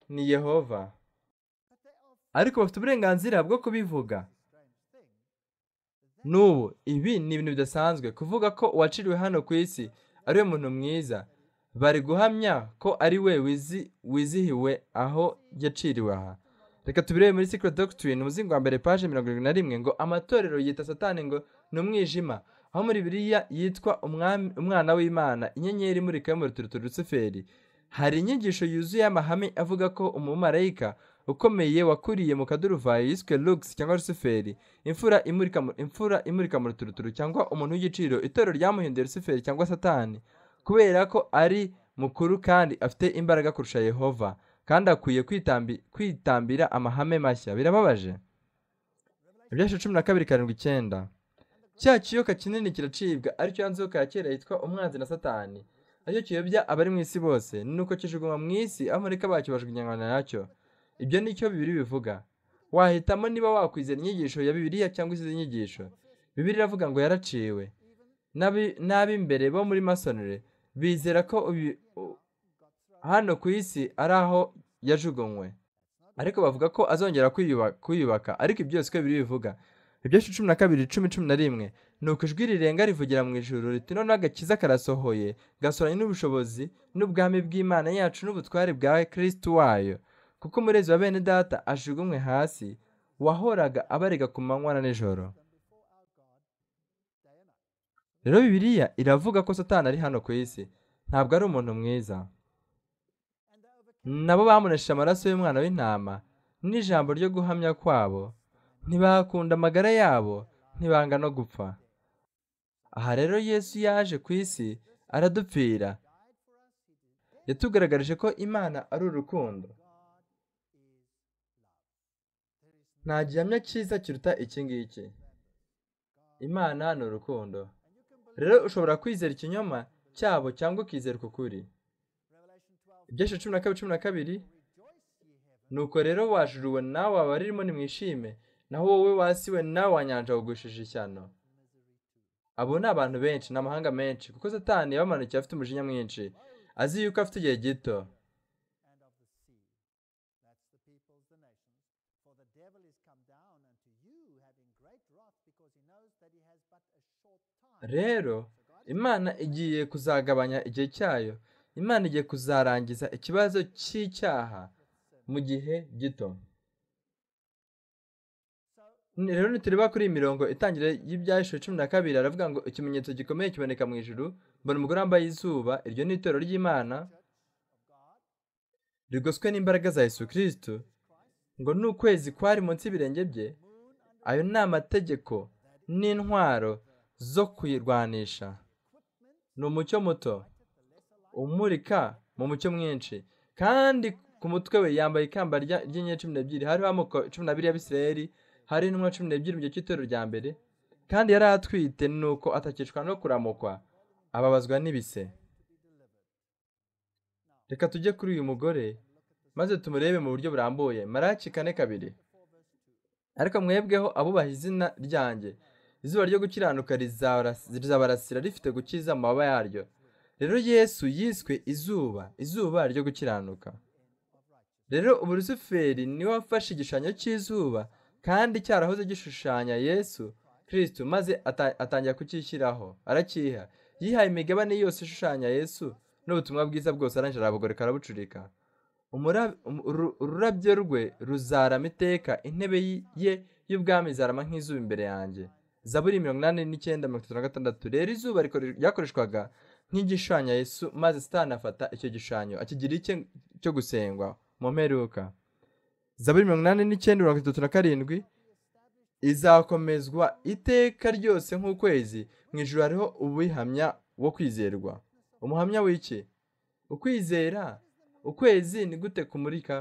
ni yehova ariko bafite uburenganzira bwo kubivuga n'ubu ibi ni ibintu bidasanzwe kuvuga ko uwaciriwe hano ku isi ari we muntu mwiza bari guhamya ko ari we wizi wizihiwe aho yaciriwe aha reka tubirebe muri secret doctrine umuzingo wa mbere paje mirongo irindwi na rimwe ngo amatorero yita satani ngo ni umwijima aho muri biriya yitwa umwami- umwana w'imana inyenyeri imurika yo mu ruturuturu rusuferi hari inyigisho yuzuye amahame avuga ko umumarayika ukomeye wakuriye mu kaduruvayo yiswe lux cyangwa rusuferi imfura imurika mu, imfura imurika mu ruturuturu cyangwa umuntu w'igiciro itorero ryamuhinduye rusuferi cyangwa satani kubera ko ari mukuru kandi afite imbaraga kurusha yehova kandi akwiye kwitambi, kwitambira amahame mashya birababaje ibyasha cumi na kabiri karindwi icyenda cya kiyoka kinini kiracibwa aricyo yanzuka ya kera yitwa umwanzi na satani aricyo kiyobya abari mu isi bose nuko kijugunywa mu isi abamarayika bacyo bajugunyana nacyo ibyo nicyo bibiri bivuga wahitamo niba wakwizera inyigisho ya bibiliya cyangwa izindi nyigisho bibiri iravuga ngo yaraciwe N'abi- n'ab'imbere bo muri masonere bizera ko ubi- u- hano ku isi ari aho yajugunywe ariko bavuga ko azongera kwiyuba- kwiyubaka ariko ibyo byose uko bibiri bivuga ibyinshi cumi na kabiri cumi cumi na rimwe ni uko ijwi rirenga rivugira mu ijuru riti noneho agakiza karasohoye gasoranye n'ubushobozi n'ubwami bw'imana yacu n'ubutware bwa kristu wayo kuko umurezi wa bene data ajugunywe hasi wahoraga abarega ku manywa na nijoro rero bibiliya iravuga ko satani ari hano ku isi ntabwo ari umuntu mwiza nabo bamunesheje amaraso y'umwana w'intama n'ijambo ryo guhamya kwabo ntibakunda amagara yabo ntibanga no gupfa aha rero yesu yaje ku isi aradupfira yatugaragarije ko imana ari urukundo nta gihamya cyiza kiruta iki ngiki imana ni urukundo rero ushobora kwizera ikinyoma cyabo cyangwa ukizera uku kuri ibyesha cumi na kabiri cumi na kabiri nuko rero wajuruwe nawe abaririmo nimwishime naho wowe wasiwe nawe wanyanja wugushije ishyano abo ni abantu benshi ni amahanga menshi kuko satani yabamanukiye afite umujinya mwinshi azi yuko afite igihe gito rero imana igiye kuzagabanya igihe cyayo imana igiye kuzarangiza ikibazo cy'icyaha mu gihe gito rero nitureba kuri iyi mirongo itangira y'ibyahishwe cumi na kabiri aravuga ngo ikimenyetso gikomeye kiboneka mu ijuru mbona umugore wambaye izuba iryo ni itorero ry'imana rigoswe n'imbaraga za yesu kirisitu ngo ni ukwezi kwari munsi y'ibirenge bye ayo ni amategeko n'intwaro zo kuyirwanisha ni umucyo muto umurika mu mucyo mwinshi kandi ku mutwe we yambaye ikamba rya- ry'inyenyeri cumi n'ebyiri hariho amoko cumi n'abiri y'abisirayeli hari intumwa cumi n'ebyiri mu gihe cy'itorero rya mbere kandi yari atwite nuko atakicwa no kuramukwa ababazwa n'ibise reka tujye kuri uyu mugore maze tumurebe mu buryo burambuye maraki kane kabiri ariko mwebweho abubaha izina ryanjye izuba ryo gukiranuka rizabara- rizabarasira rifite gukiza mu mababa yaryo rero yesu yiswe izuba izuba ryo gukiranuka rero ubu rusuferi niwe wafashe igishushanyo cy'izuba kandi cyarahoze gishushanya yesu kirisitu maze ata- atangira kucyishyiraho arakiha yihaye imigabane yose ishushanya yesu n'ubutumwa bwiza bwose arangije arabugoreka arabucurika Umura- um- uru- ururabyo rwe ruzarama iteka intebe y- ye y'ubwami izarama nk'izuba imbere yanjye zaburi mirongo inani n'icyenda mirongo itatu na gatandatu rero izuba rikore- ryakoreshwaga nk'igishushanyo yesu maze sitani afata icyo gishushanyo akigira icye cyo gusengwa mu mperuka zaburi mirongo inani n'icyenda mirongo itatu na karindwi izakomezwa iteka ryose nk'ukwezi mu ijuru hariho ubuhamya wo kwizerwa umuhamya w'iki ukwizera ukwezi ni gute kumurika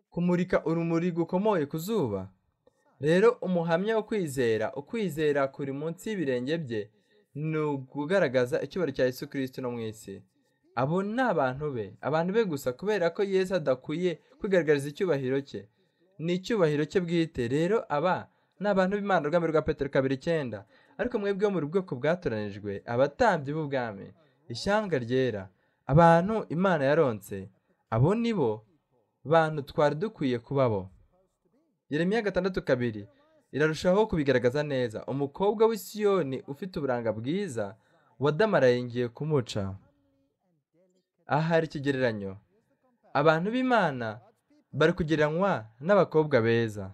kumurika urumuri gukomoye ku zuba rero umuhamya wo kwizera ukwizera kuri munsi y'ibirenge bye ni ukugaragaza icyubahiro cya yesu kirisito no mu isi abo ni abantu be abantu be gusa kubera ko yesu adakwiye kwigaragariza icyubahiro cye ni icyubahiro cye bwite rero aba ni abantu b'imana urwami rwa petero kabiri icyenda ariko mwebwe wo mu bwoko bwatoranijwe abatambyi b'ubwami ishyanga ryera abantu imana yaronse abo ni bo bantu twari dukwiye kubabo Yeremiya gatandatu kabiri irarushaho kubigaragaza neza umukobwa w'isiyoni ufite uburanga bwiza wadamaraye ngiye kumuca aha hari ikigereranyo abantu b'imana bari kugereranywa n'abakobwa beza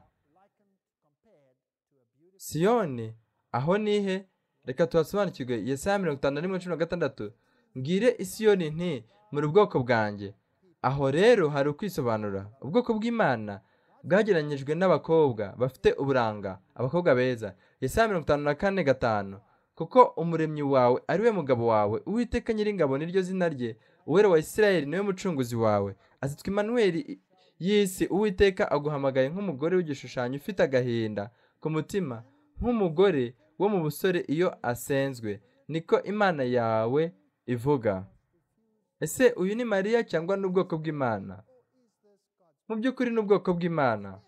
siyoni aho nihe reka tuhasobanukirwe yesaya mirongo itanu na rimwe cumi na gatandatu mbwire isiyoni nti muri ubwoko bwanjye aho rero hari ukwisobanura ubwoko bw'imana bwagereranyijwe n'abakobwa bafite uburanga abakobwa beza yesaya mirongo itanu na kane gatanu kuko umuremyi wawe ari we mugabo wawe uwiteka nyiringabo niryo zina rye uwera wa isirayeli niwe mucunguzi wawe azitwa imanuweli y'isi uwiteka aguhamagaye nk'umugore w'igishushanyo ufite agahinda ku mutima nk'umugore wo mu busore iyo asenzwe niko imana yawe ivuga ese uyu ni mariya cyangwa ni ubwoko bw'imana mu by'ukuri ni ubwoko bw'imana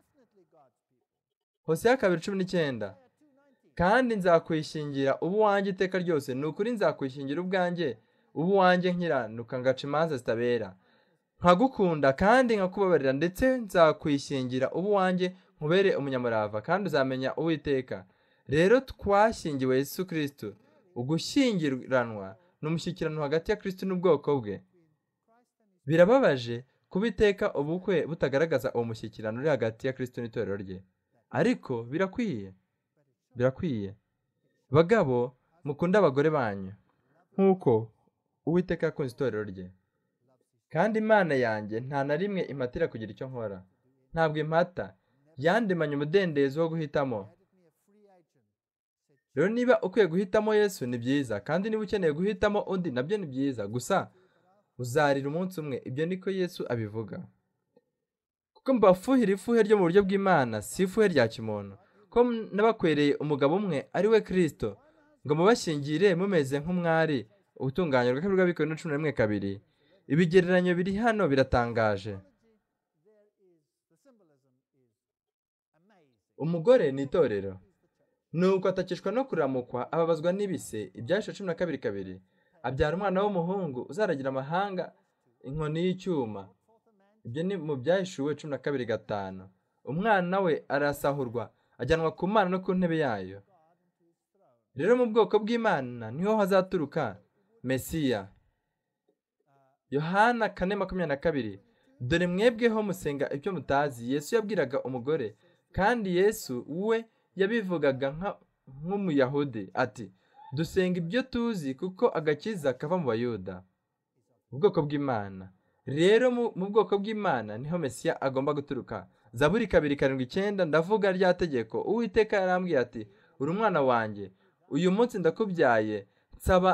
hose ya kabiri cumi n'icyenda kandi nzakwishingira ubu wanjye iteka ryose ni ukuri nzakwishingira ubwanjye ubu wanjye nkiranuka ngaca imanza zitabera nkagukunda kandi nkakubabarira ndetse nzakwishingira ubu wanjye nkubere umunyamurava kandi uzamenya uwiteka rero twashyingiwe yesu kirisitu ugushyingiranwa ni umushyikirano hagati ya kirisitu n'ubwoko bwe birababaje kuba iteka ubukwe butagaragaza uwo mushyikirano uri hagati ya kirisitu n'itorero rye ariko birakwiye birakwiye bagabo mukunda abagore banyu nk'uko uwiteka yakunze itorero rye kandi imana yanjye nta na rimwe impatira kugira icyo nkora ntabwo impata yandemanye umudendezo wo guhitamo rero niba ukwiye guhitamo yesu ni byiza kandi niba ukeneye guhitamo undi nabyo ni byiza gusa uzarira umunsi umwe ibyo niko yesu abivuga kuko mbafuhira ifuhe ryo mu buryo bw'imana si ifuhe rya kimuntu ko n'abakwereye umugabo umwe ari we kirisito ngo mubashyingire mumeze nk'umwari ubutunganye bwa kabiri bw'abikowe na cumi na rimwe kabiri ibigereranyo biri hano biratangaje umugore ni itorero nuko atakishwa no kuramukwa ababazwa n'ibise ibyahishwe cumi na kabiri kabiri abyara umwana w'umuhungu uzaragira amahanga inkoni y'icyuma ibyo ni mu byahishuwe cumi na kabiri gatanu umwana we arasahurwa ajyanwa ku mana no ku ntebe yayo rero mu bwoko bw'imana niho hazaturuka mesiya yohana kane makumyabiri na kabiri dore mwebweho musenga ibyo mutazi yesu yabwiraga umugore kandi yesu we yabivugaga nk'umuyahudi ati dusenga ibyo tuzi kuko agakiza kava mu bayuda ubwoko bw'imana rero mu bwoko bw'imana niho mesiya agomba guturuka zaburi kabiri karindwi icyenda ndavuga rya tegeko uwiteka yarambwiye ati uri umwana wanjye uyu munsi ndakubyaye nsaba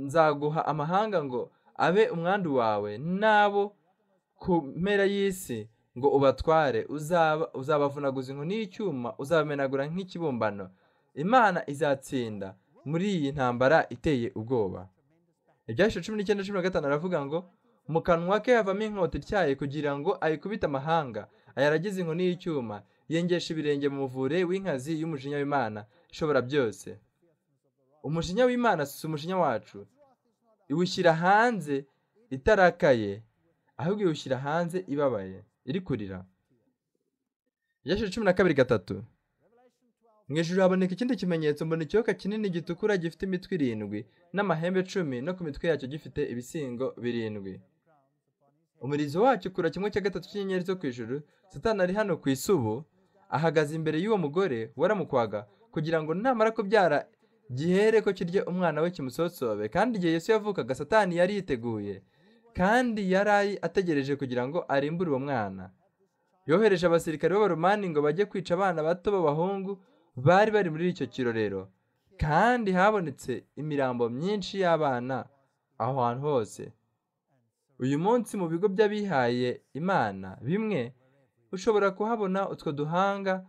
nzaguha amahanga ngo abe umwandu wawe n'abo ku mpera y'isi ngo ubatware uzabavunaguza inkoni y'icyuma uzabamenagura nk'ikibumbano imana izatsinda muri iyi ntambara iteye ubwoba ibyashyizwe cumi n'icyenda cumi na gatanu aravuga ngo mu kanwa ke havamo inkota ityaye kugira ngo ayikubite amahanga ayaragize inkoni y'icyuma yengesha ibirenge mu muvure w'inkazi y'umujinya w'imana ishobora byose umujinya w'imana si umujinya wacu iwushyira hanze itarakaye ahubwo iwushyira hanze ibabaye iri kurira ibyashyizwe cumi na kabiri gatatu mu ijoro haboneka ikindi kimenyetso mbona ikiyoka kinini gitukura gifite imitwe irindwi n'amahembe cumi no ku mitwe yacyo gifite ibisingo birindwi umurizo wacyo ukura kimwe cya gatatu cy'inyenyeri zo ku ijoro satani ari hano ku isubu ahagaze imbere y'uwo mugore waramukwaga kugira ngo namara kubyara gihere ko kirye umwana we kimusosobe kandi igihe Yesu yavukaga satani yari yiteguye kandi yari ategereje kugira ngo arimbure uwo mwana yohereje abasirikare b'abaromani ngo bajye kwica abana bato b'abahungu bari bari muri icyo kirorero kandi habonetse imirambo myinshi y'abana aho hantu hose uyu munsi mu bigo by'abihaye imana bimwe ushobora kuhabona utwo duhanga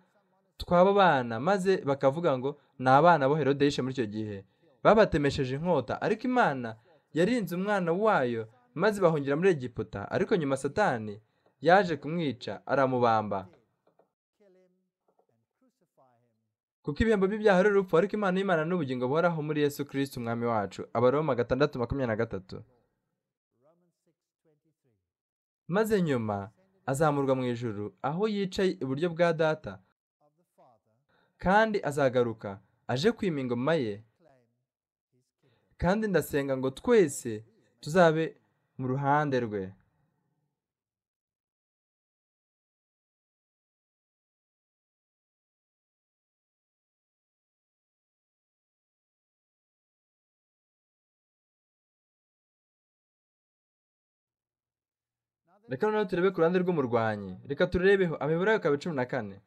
tw'abo bana maze bakavuga ngo ni abana bo herodeshe muri icyo gihe babatemesheje inkota ariko imana yarinze umwana wayo maze bahungira muri egiputa ariko nyuma satani yaje kumwica aramubamba kuko ibihembo by'ibyaha ari urupfu ariko imana y'imana n'ubugingo buhoraho muri yesu kirisiti umwami wacu abaroma gatandatu makumyabiri na gatatu maze nyuma azamurwa mu ijuru aho yicaye iburyo bwa data kandi azagaruka aje kwima ingoma ye kandi ndasenga ngo twese tuzabe mu ruhande rwe reka noneho turebe ku ruhande rw'umurwanyi reka turebeho amibare akaba cumi na kane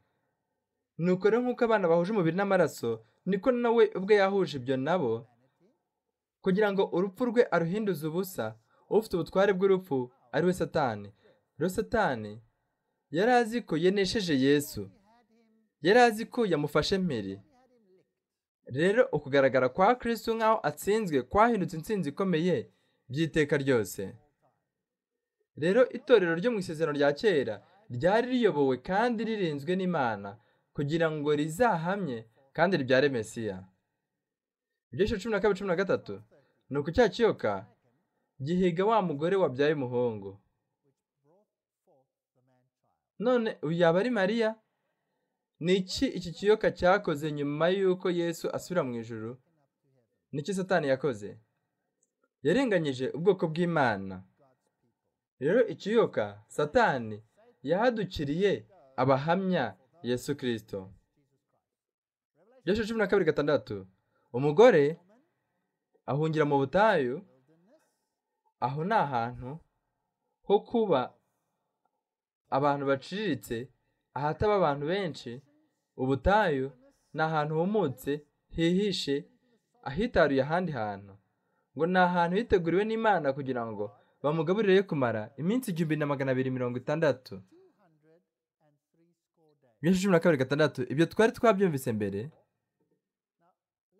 nuko rero nk'uko abana bahuje umubiri n'amaraso niko nawe ubwe yahuje ibyo nabo kugira ngo urupfu rwe aruhinduze ubusa ufite ubutware bw'urupfu ari we satani rero satani yari azi ko yanesheje yesu yari azi ko yamufashe mpiri rero ukugaragara kwa kirisitu nk'aho atsinzwe kwahindutse insinzi ikomeye by'iteka ryose rero itorero ryo mu isezerano rya kera ryari riyobowe kandi ririnzwe n'imana kugira ngo rizahamye kandi ryare mesiya ibyiciro cumi na kabiri cumi na gatatu ni uku cya kiyoka gihiga wa mugore wabyaye umuhungu none uyu yaba ari mariya ni iki iki kiyoka cyakoze nyuma y'uko yesu asubira mu ijoro niki satani yakoze yarenganyije ubwoko bw'imana rero ikiyoka satani yahadukiriye abahamya yesu kirisito cumi na kabiri gatandatu umugore ahungira mu butayu aho ni ahantu ho kuba abantu baciriritse ahataba abantu benshi ubutayu ni ahantu humutse hihishe ahitaruye ahandi hantu ngo ni ahantu hiteguriwe n'imana kugira ngo bamugaburire kumara iminsi igihumbi na magana abiri mirongo itandatu byinshi cumi na kabiri gatandatu ibyo twari twabyumvise mbere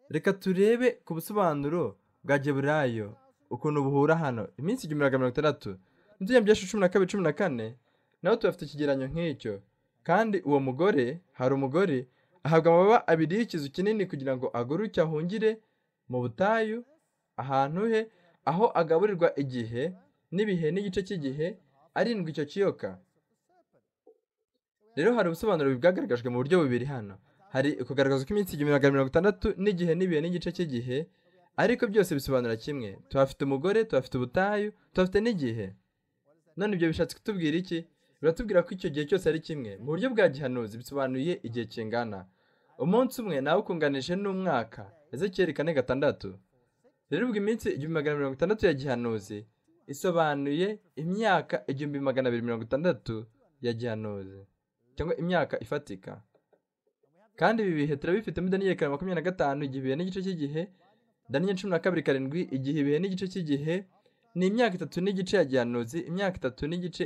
reka turebe ku busobanuro bwa geburayo ukuntu buhura hano iminsi igihumbi na mirongo itandatu n'utujya byinshi cumi na kabiri cumi na kane naho tuhafite ikigereranyo nk'icyo kandi uwo mugore hari umugore ahabwa amababa abiri y'ikizu kinini kugira ngo aguruke ahungire mu butayu ahantu he aho agaburirwa igihe n'ibihe n'igice cy'igihe arindwi icyo kiyoka rero hari ubusobanuro bwagaragajwe mu buryo bubiri hano hari ukugaragaza ko iminsi igihumbi magana mirongo itandatu n'igihe n'ibihe n'igice cy'igihe ariko byose bisobanura kimwe tuhafite umugore tuhafite ubutayu tuhafite n'igihe none ibyo bishatse kutubwira iki biratubwira ko icyo gihe cyose ari kimwe mu buryo bwa gihanuzi bisobanuye igihe kingana umunsi umwe nawe ukunganije n'umwaka ese cyerekane gatandatu rero ubwo iminsi igihumbi magana mirongo itandatu ya gihanuzi isobanuye imyaka igihumbi magana abiri mirongo itandatu ya gihanuzi cyangwa imyaka ifatika kandi ibi bihe turabifitemo daniyeli karindwi makumyabiri na gatanu igihe n'igice cy'igihe daniyeli cumi na kabiri karindwi igihe ibihe n'igice cy'igihe ni imyaka itatu n'igice ya gihanuzi imyaka itatu n'igice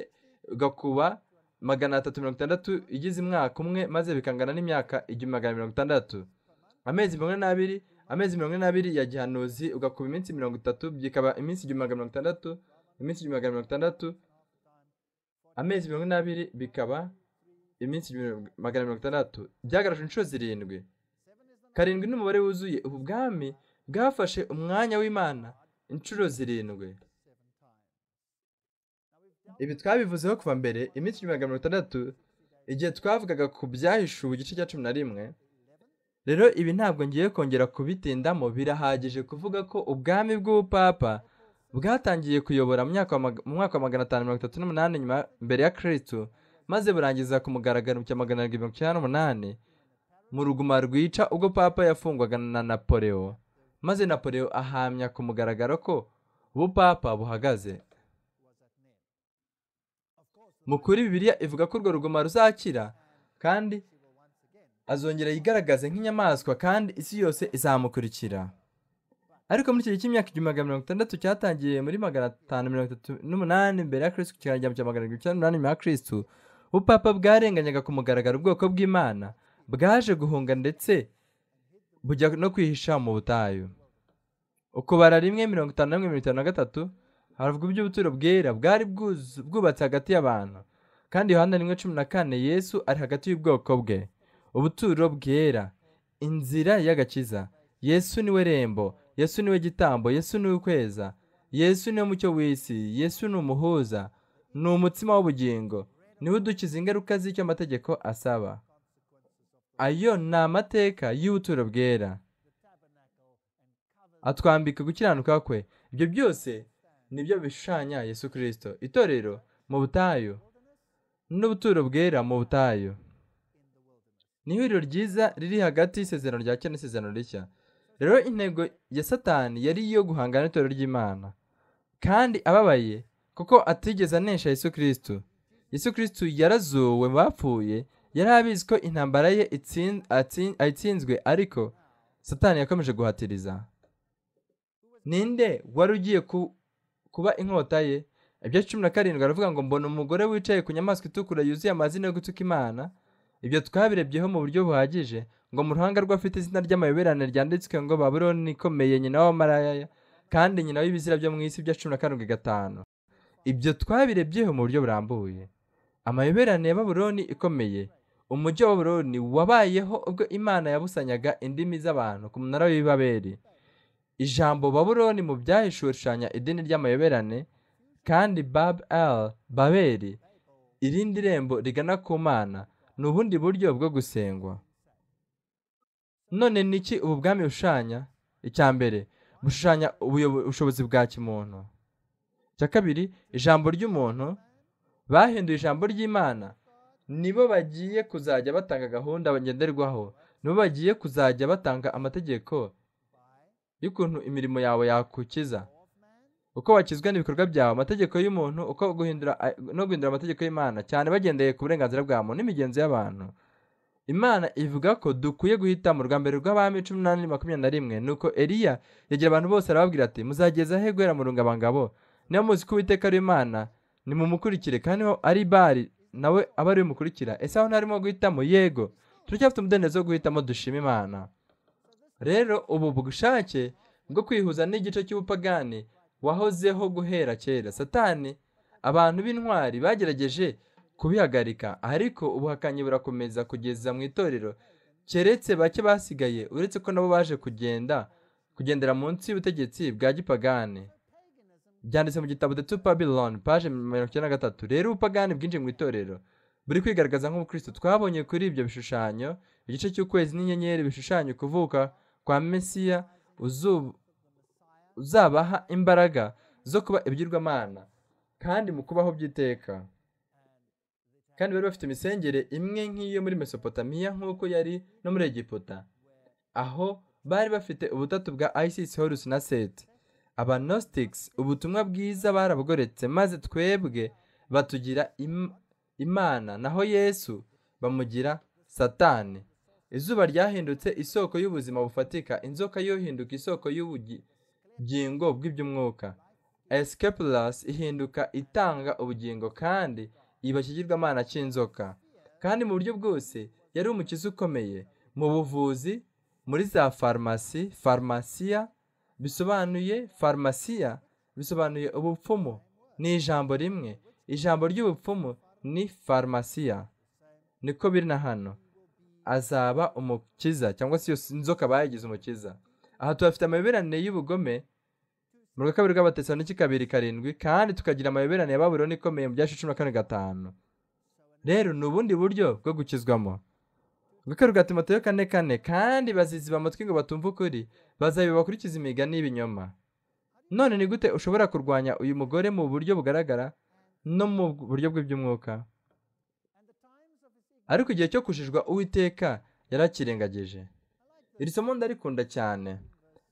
ugakuba magana atatu mirongo itandatu igize umwaka umwe maze bikangana n'imyaka igihumbi magana mirongo itandatu amezi mirongo ine n'abiri amezi mirongo ine n'abiri ya gihanuzi ugakuba iminsi mirongo itatu byikaba iminsi igihumbi magana mirongo itandatu iminsi igihumbi magana mirongo itandatu amezi mirongo ine n'abiri bikaba iminsi magana mirongo itandatu byagaragaje inshuro zirindwi karindwi n'umubare wuzuye ubu bwami bwafashe umwanya w'imana inshuro zirindwi ibi twabivuzeho kuva mbere iminsi magana mirongo itandatu igihe twavugaga ku byahishuwe igice cya cumi na rimwe rero ibi ntabwo ngiye kongera kubitindamo birahagije kuvuga ko ubwami bw'ubupapa bwatangiye kuyobora mu mwaka wa magana atanu mirongo itatu n'umunani mbere ya kirisitu maze burangiza ku mugaragaro cya magana arindwi mirongo icyenda n'umunani mu ruguma rwica ubwo papa yafungwaga na napoleo maze napoleo ahamya ku mugaragaro ko ubupapa buhagaze mu kuri bibiliya ivuga ko urwo ruguma ruzakira kandi azongera yigaragaze nk'inyamaswa kandi isi yose izamukurikira ariko muri iki gihe cy'imyaka igihumbi magana mirongo itandatu cyatangiye muri magana atanu mirongo itatu n'umunani mbere ya kirisitu kikagera cya magana arindwi icyenda n'umunani nyuma ya kirisitu ubupapa bwarenganyaga ku mugaragaro ubwoko bw'imana bwaje guhunga ndetse bujya no kwihisha mu butayu ukubara rimwe mirongo itanu na rimwe mirongo itanu na gatatu haravugwa iby'ubuturo bwera bwari bwubatse hagati y'abantu kandi yohana rimwe cumi na kane yesu ari hagati y'ubwoko bwe ubuturo bwera inzira y'agakiza yesu niwe rembo yesu niwe gitambo yesu niwe ukweza yesu niwe mucyo w'isi yesu ni umuhuza ni umutsima w'ubugingo niwe udukiza ingaruka z'icyo amategeko asaba ayo ni amateka y'ubuturo bwera atwambika gukiranuka kwe ibyo byose nibyo bishushanya yesu kirisito itorero mu butayu n'ubuturo bwera mu butayu ni ihuriro ryiza riri hagati y'isezerano rya kera n'isezerano rishya rero intego ya satani yari iyo guhangana n'itorero ry'imana kandi ababaye kuko atigeze anesha yesu kirisito yesu kirisito yarazuwe mu bapfuye yari abizi ko intambara ye itsin- atsin- ayitsinzwe ariko satani yakomeje guhatiriza ninde wari ugiye ku- kuba inkota ye ibya cumi na karindwi aravuga ngo mbona umugore wicaye ku nyamaswa itukura yuzuye amazina yo gutuka imana ibyo twabirebyeho mu buryo buhagije ngo mu ruhanga rw'afite izina ry'amayoberane ryanditswe ngo babuloni ikomeye nyina w'amaraya kandi nyina w'ibizira byo mu isi bya cumi na karindwi gatanu ibyo twabirebyeho mu buryo burambuye amayoberane ya baburoni ikomeye umujyi wa baburoni wabayeho ubwo imana yabusanyaga indimi z'abantu ku munara w'ibaberi ijambo baburoni mu byahishuwe rishushanya idini ry'amayoberane kandi bab el baberi irindi rembo rigana ku mana ni ubundi buryo bwo gusengwa none ni iki ubu bwami bushushanya icya mbere bushushanya ubuyobo- ubushobozi bwa kimuntu icya kabiri ijambo ry'umuntu bahinduye ijambo ry'imana nibo bagiye kuzajya batanga gahunda bagenderwaho nibo bagiye kuzajya batanga amategeko y'ukuntu imirimo yawe yakukiza uko wakizwa n'ibikorwa byawe amategeko y'umuntu uko guhindura no guhindura amategeko y'imana cyane bagendeye ku burenganzira bwa muntu n'imigenzo y'abantu imana ivuga ko dukwiye guhita mu rwambere rw'abami cumi n'umunani makumyabiri na rimwe nuko eliya yegera abantu bose arababwira ati muzageza he guhera mu rungabangabo niba muzi ko uwiteka ari imana nimumukurikire kandi niba ari bari nawe aba ariwe umukurikira ese aho ntarimo guhitamo yego turacyafite umudendezo wo guhitamo dushima imana rero ubu bushake bwo kwihuza n'igice cy'ubupagani wahozeho guhera kera satani abantu b'intwari bagerageje kubihagarika ariko ubuhakanyi burakomeza kugeza mu itorero keretse bake basigaye uretse ko nabo baje kugenda kugendera munsi y'ubutegetsi bwa gipagani byanditse mu gitabo The Two Babylon paje mirongo icyenda na gatatu rero ubupagani bwinjiye mu itorero buri kwigaragaza nk'ubukristo twabonye kuri ibyo bishushanyo igice cy'ukwezi n'inyenyeri bishushanya ukuvuka kwa mesiya uzu- uzabaha imbaraga zo kuba ibigirwamana kandi mu kubaho by'iteka kandi bari bafite imisengere imwe nk'iyo muri mesopotamiya nk'uko yari no muri egiputa aho bari bafite ubutatu bwa isis horus na seti abanositics ubutumwa bwiza barabugoretse maze twebwe batugira im- imana naho yesu bamugira satani izuba ryahindutse isoko y'ubuzima bufatika inzoka yo ihinduka isoko y'ubugingo bw'iby'umwuka escapulas ihinduka itanga ubugingo kandi iba ikigirwamana cy'inzoka kandi mu buryo bwose yari umukiza ukomeye mu buvuzi muri za farumasi farumasiya bisobanuye farumasiya bisobanuye ubupfumu ni ijambo rimwe ijambo ry'ubupfumu ni farumasiya niko biri na hano azaba umukiza cyangwa se iyo inzoka bayigize umukiza aha tuhafite amayoberane y'ubugome mu rwa kabiri rw'abatesaloniki kabiri karindwi kandi tukagira amayoberane ya babuloni ikomeye mu byacu cumi na kane gatanu rero ni ubundi buryo bwo gukizwamo gukorwa rwa timoteyo kane kane kandi baziziba amatwi ngo batumve ukuri bazabiba bakurikiza imigani y'ibinyoma none ni gute ushobora kurwanya uyu mugore mu buryo bugaragara no mu buryo bw'iby'umwuka ariko igihe cyo kushijwa uwiteka yarakirengagije iri somo ndarikunda cyane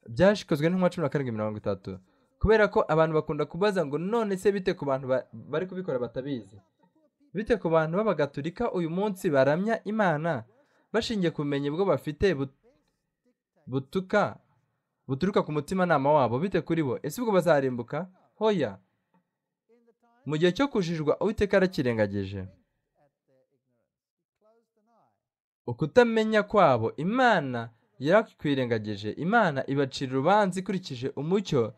byashikozwe n'intumwa cumi na karindwi mirongo itatu kubera ko abantu bakunda kubaza ngo none se bite ku bantu ba- bari kubikora batabizi bite ku bantu b'abagatulika uyu munsi baramya imana bashingiye ku bumenyi bwo bafite but- butuka buturuka ku mutimanama wabo bite kuri bo ese ubwo bazarimbuka hoya mu gihe cyo kujijwa uwiteka yarakirengagije ukutamenya kwabo imana yarakwirengagije imana ibacira urubanza ikurikije umucyo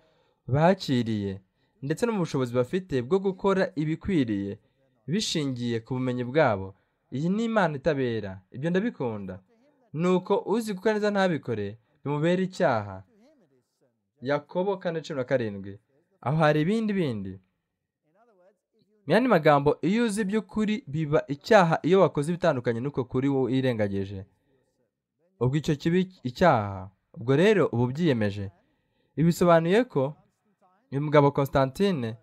bakiriye ndetse no mu bushobozi bafite bwo gukora ibikwiriye bishingiye ku bumenyi bwabo iyi ni imana itabera ibyo ndabikunda nuko uzi gukora neza ntabikore bimubera icyaha yakobo kane cumi na karindwi aho hari ibindi bindi mu yandi magambo iyo uzi iby'ukuri biba icyaha iyo wakoze ibitandukanye n'uko kuri wowe irengagije ubwo icyo kiba icyaha ubwo rero uba ubyiyemeje ibi bisobanuye ko uyu mugabo constantine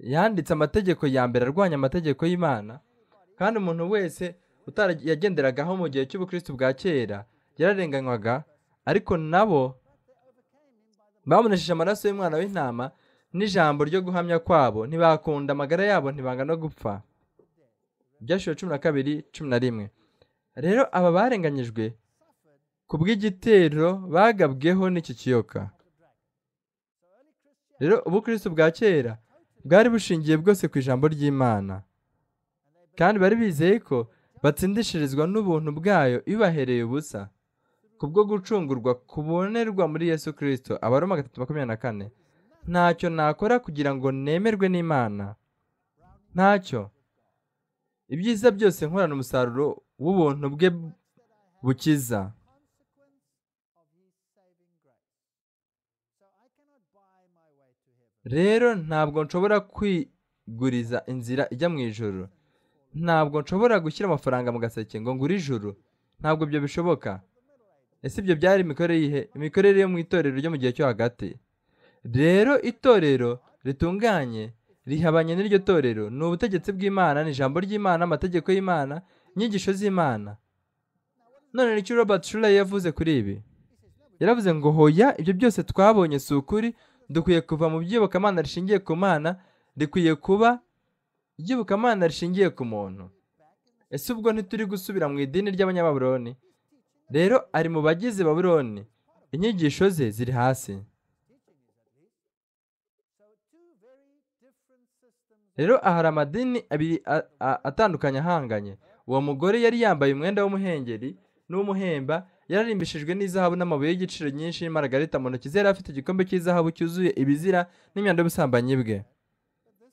yanditse amategeko ya mbere arwanya amategeko y'imana kandi umuntu wese utaragenderagaho mu gihe cy'ubukristo bwa kera yararenganywaga ariko nabo bamunesheje amaraso y'umwana w'intama n'ijambo ryo guhamya kwabo ntibakunda amagara yabo ntibanga no gupfa ibyashyuwe cumi na kabiri cumi na rimwe rero aba barenganyijwe ku bw'igitero bagabweho n'iki kiyoka rero ubukristo bwa kera bwari bushingiye bwose ku ijambo ry'imana kandi bari bizeye ko batsindishirizwa n'ubuntu bwayo bibahereye ubusa kubwo gucungurwa kubonerwa muri yesu kirisito abaroma gatatu makumyabiri na kane ntacyo nakora kugira ngo nemerwe n'imana ntacyo ibyiza byose nkorana umusaruro w'ubuntu bwe bukiza rero ntabwo nshobora kwiguriza inzira ijya mu ijoro ntabwo nshobora gushyira amafaranga mu gaseke ngo ngure ijoro ntabwo ibyo bishoboka ese ibyo byari imikorere yihe imikorere yo mu itorero ryo mu gihe cyo hagati rero itorero ritunganye rihabanye n'iryo torero ni ubutegetsi bw'imana ni ijambo ry'imana amategeko y'imana inyigisho z'imana none nicyo robert shura yavuze kuri ibi yaravuze ngo hoya ibyo byose twabonye si ukuri dukwiye kuva mu by'iyobokamana rishingiye ku mana rikwiye kuba iby'iyobokamana rishingiye ku muntu ese ubwo ntituri gusubira mu idini ry'abanyababuroni rero ari mu bagize baburoni inyigisho ze ziri hasi rero aha hari amadini abiri atandukanye ahanganye uwo mugore yari yambaye umwenda w'umuhengeri n'umuhemba yararimbishijwe n'izahabu n'amabuye y'igiciro nyinshi n'imaragarita mu ntoki ze yari afite igikombe cy'izahabu cyuzuye ibizira n'imyanda y'ubusambanyi bwe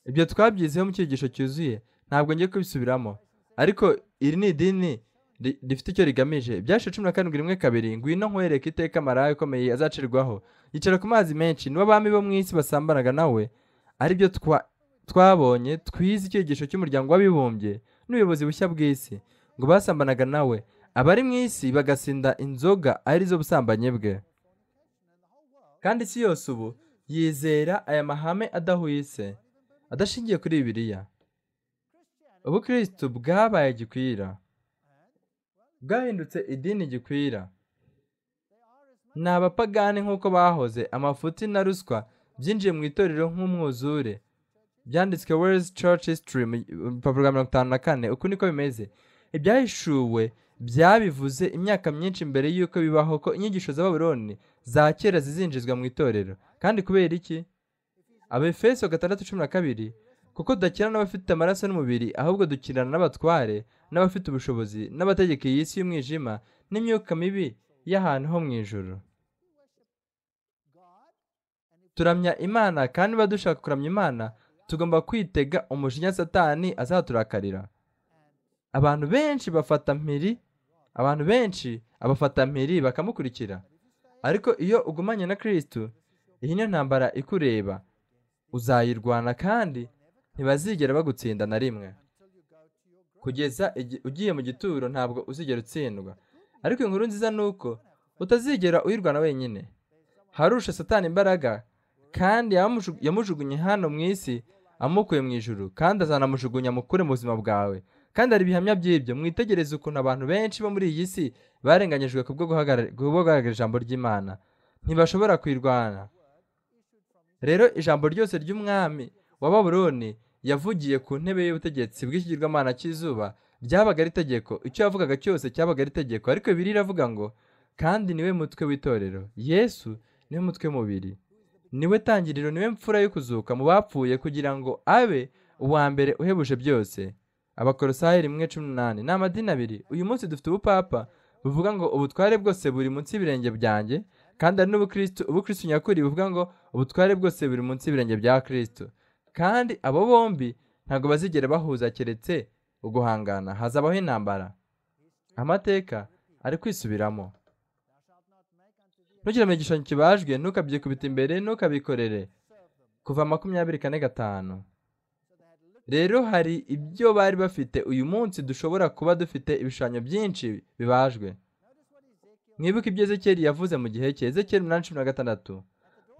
ibyo twabyizeho mu cyigisho cyuzuye ntabwo ngiye kubisubiramo ariko iri ni idini rifite icyo rigamije byashe cumi na karindwi rimwe kabiri ngwino nkwereke iteka marayo ikomeye azacirwaho yicara ku mazi menshi nibo bami bo mu isi basambanaga nawe aribyo twabonye twize icyigisho cy'umuryango w'abibumbye n'ubuyobozi bushya bw'isi ngo basambanaga nawe abari mu isi bagasinda inzoga arizo busambanyi bwe kandi isi yose ubu yizera aya mahame adahwitse adashingiye kuri bibiliya ubukristo bwabaye gikwira bwahindutse idini gikwira ni abapagani nk'uko bahoze amafuti na ruswa byinjiye mu itorero nk'umwuzure byanditswe World Church History mu rupapuro rwa mirongo itanu na kane uku niko bimeze ibyahishuwe byabivuze imyaka myinshi mbere y'uko bibaho ko inyigisho z'ababuroni za kera zizinjizwa mu itorero kandi kubera iki abefeso gatandatu cumi na kabiri kuko dukina n'abafite amaraso n'umubiri ahubwo dukinana n'abatware n'abafite ubushobozi n'abategeka iyi si y'umwijima n'imyuka mibi y'ahantu ho mu ijoro turamya imana kandi niba dushaka kuramya imana tugomba kwitega umujinya satani azaturakarira abantu benshi bafata mpiri abantu benshi abafata mpiri bakamukurikira ariko iyo ugumanye na kirisitu iyi niyo ntambara ikureba uzayirwana kandi ntibazigera bagutsinda na rimwe kugeza ugiye mu gituro ntabwo uzigera utsindwa ariko inkuru nziza ni uko utazigera uyirwana wenyine harusha satani imbaraga kandi yamujugunye hano mu isi amukuye mu ijuru kandi azanamujugunya mukure mu buzima bwawe kandi hari ibihamya by'ibyo mwitegereze ukuntu abantu benshi bo muri iyi si barenganyijwe ku bwo guhagarara ijambo ry'imana ntibashobora kuyirwana rero ijambo ryose ry'umwami wa baburoni yavugiye ku ntebe y'ubutegetsi bw'ikigirwamana cy'izuba byabaga ari itegeko icyo yavugaga cyose cyabaga ari itegeko ariko bibiri iravuga ngo kandi niwe mutwe w'itorero yesu niwe mutwe mubiri niwe tangiriro niwe mfura yo kuzuka mu bapfuye kugira ngo abe uwa mbere uhebuje byose abakorosayi rimwe cumi n'umunani ni amadini abiri uyu munsi dufite ubupapa buvuga ngo ubutware bwose buri munsi y'ibirenge byanjye kandi hari n'ubukristo ubukristo nyakuri buvuga ngo ubutware bwose buri munsi y'ibirenge bya kirisito kandi abo bombi ntabwo bazigera bahuza keretse uguhangana hazabaho intambara amateka ari kwisubiramo ntukire mu gishushanyo kibajwe ntukabyikubita imbere ntukabikorere kuva makumyabiri kane gatanu rero hari ibyo bari bafite uyu munsi dushobora kuba dufite ibishushanyo byinshi bibajwe mwibuke ibyo ezekeri yavuze mu gihe cye ezekeri umunani cumi na gatandatu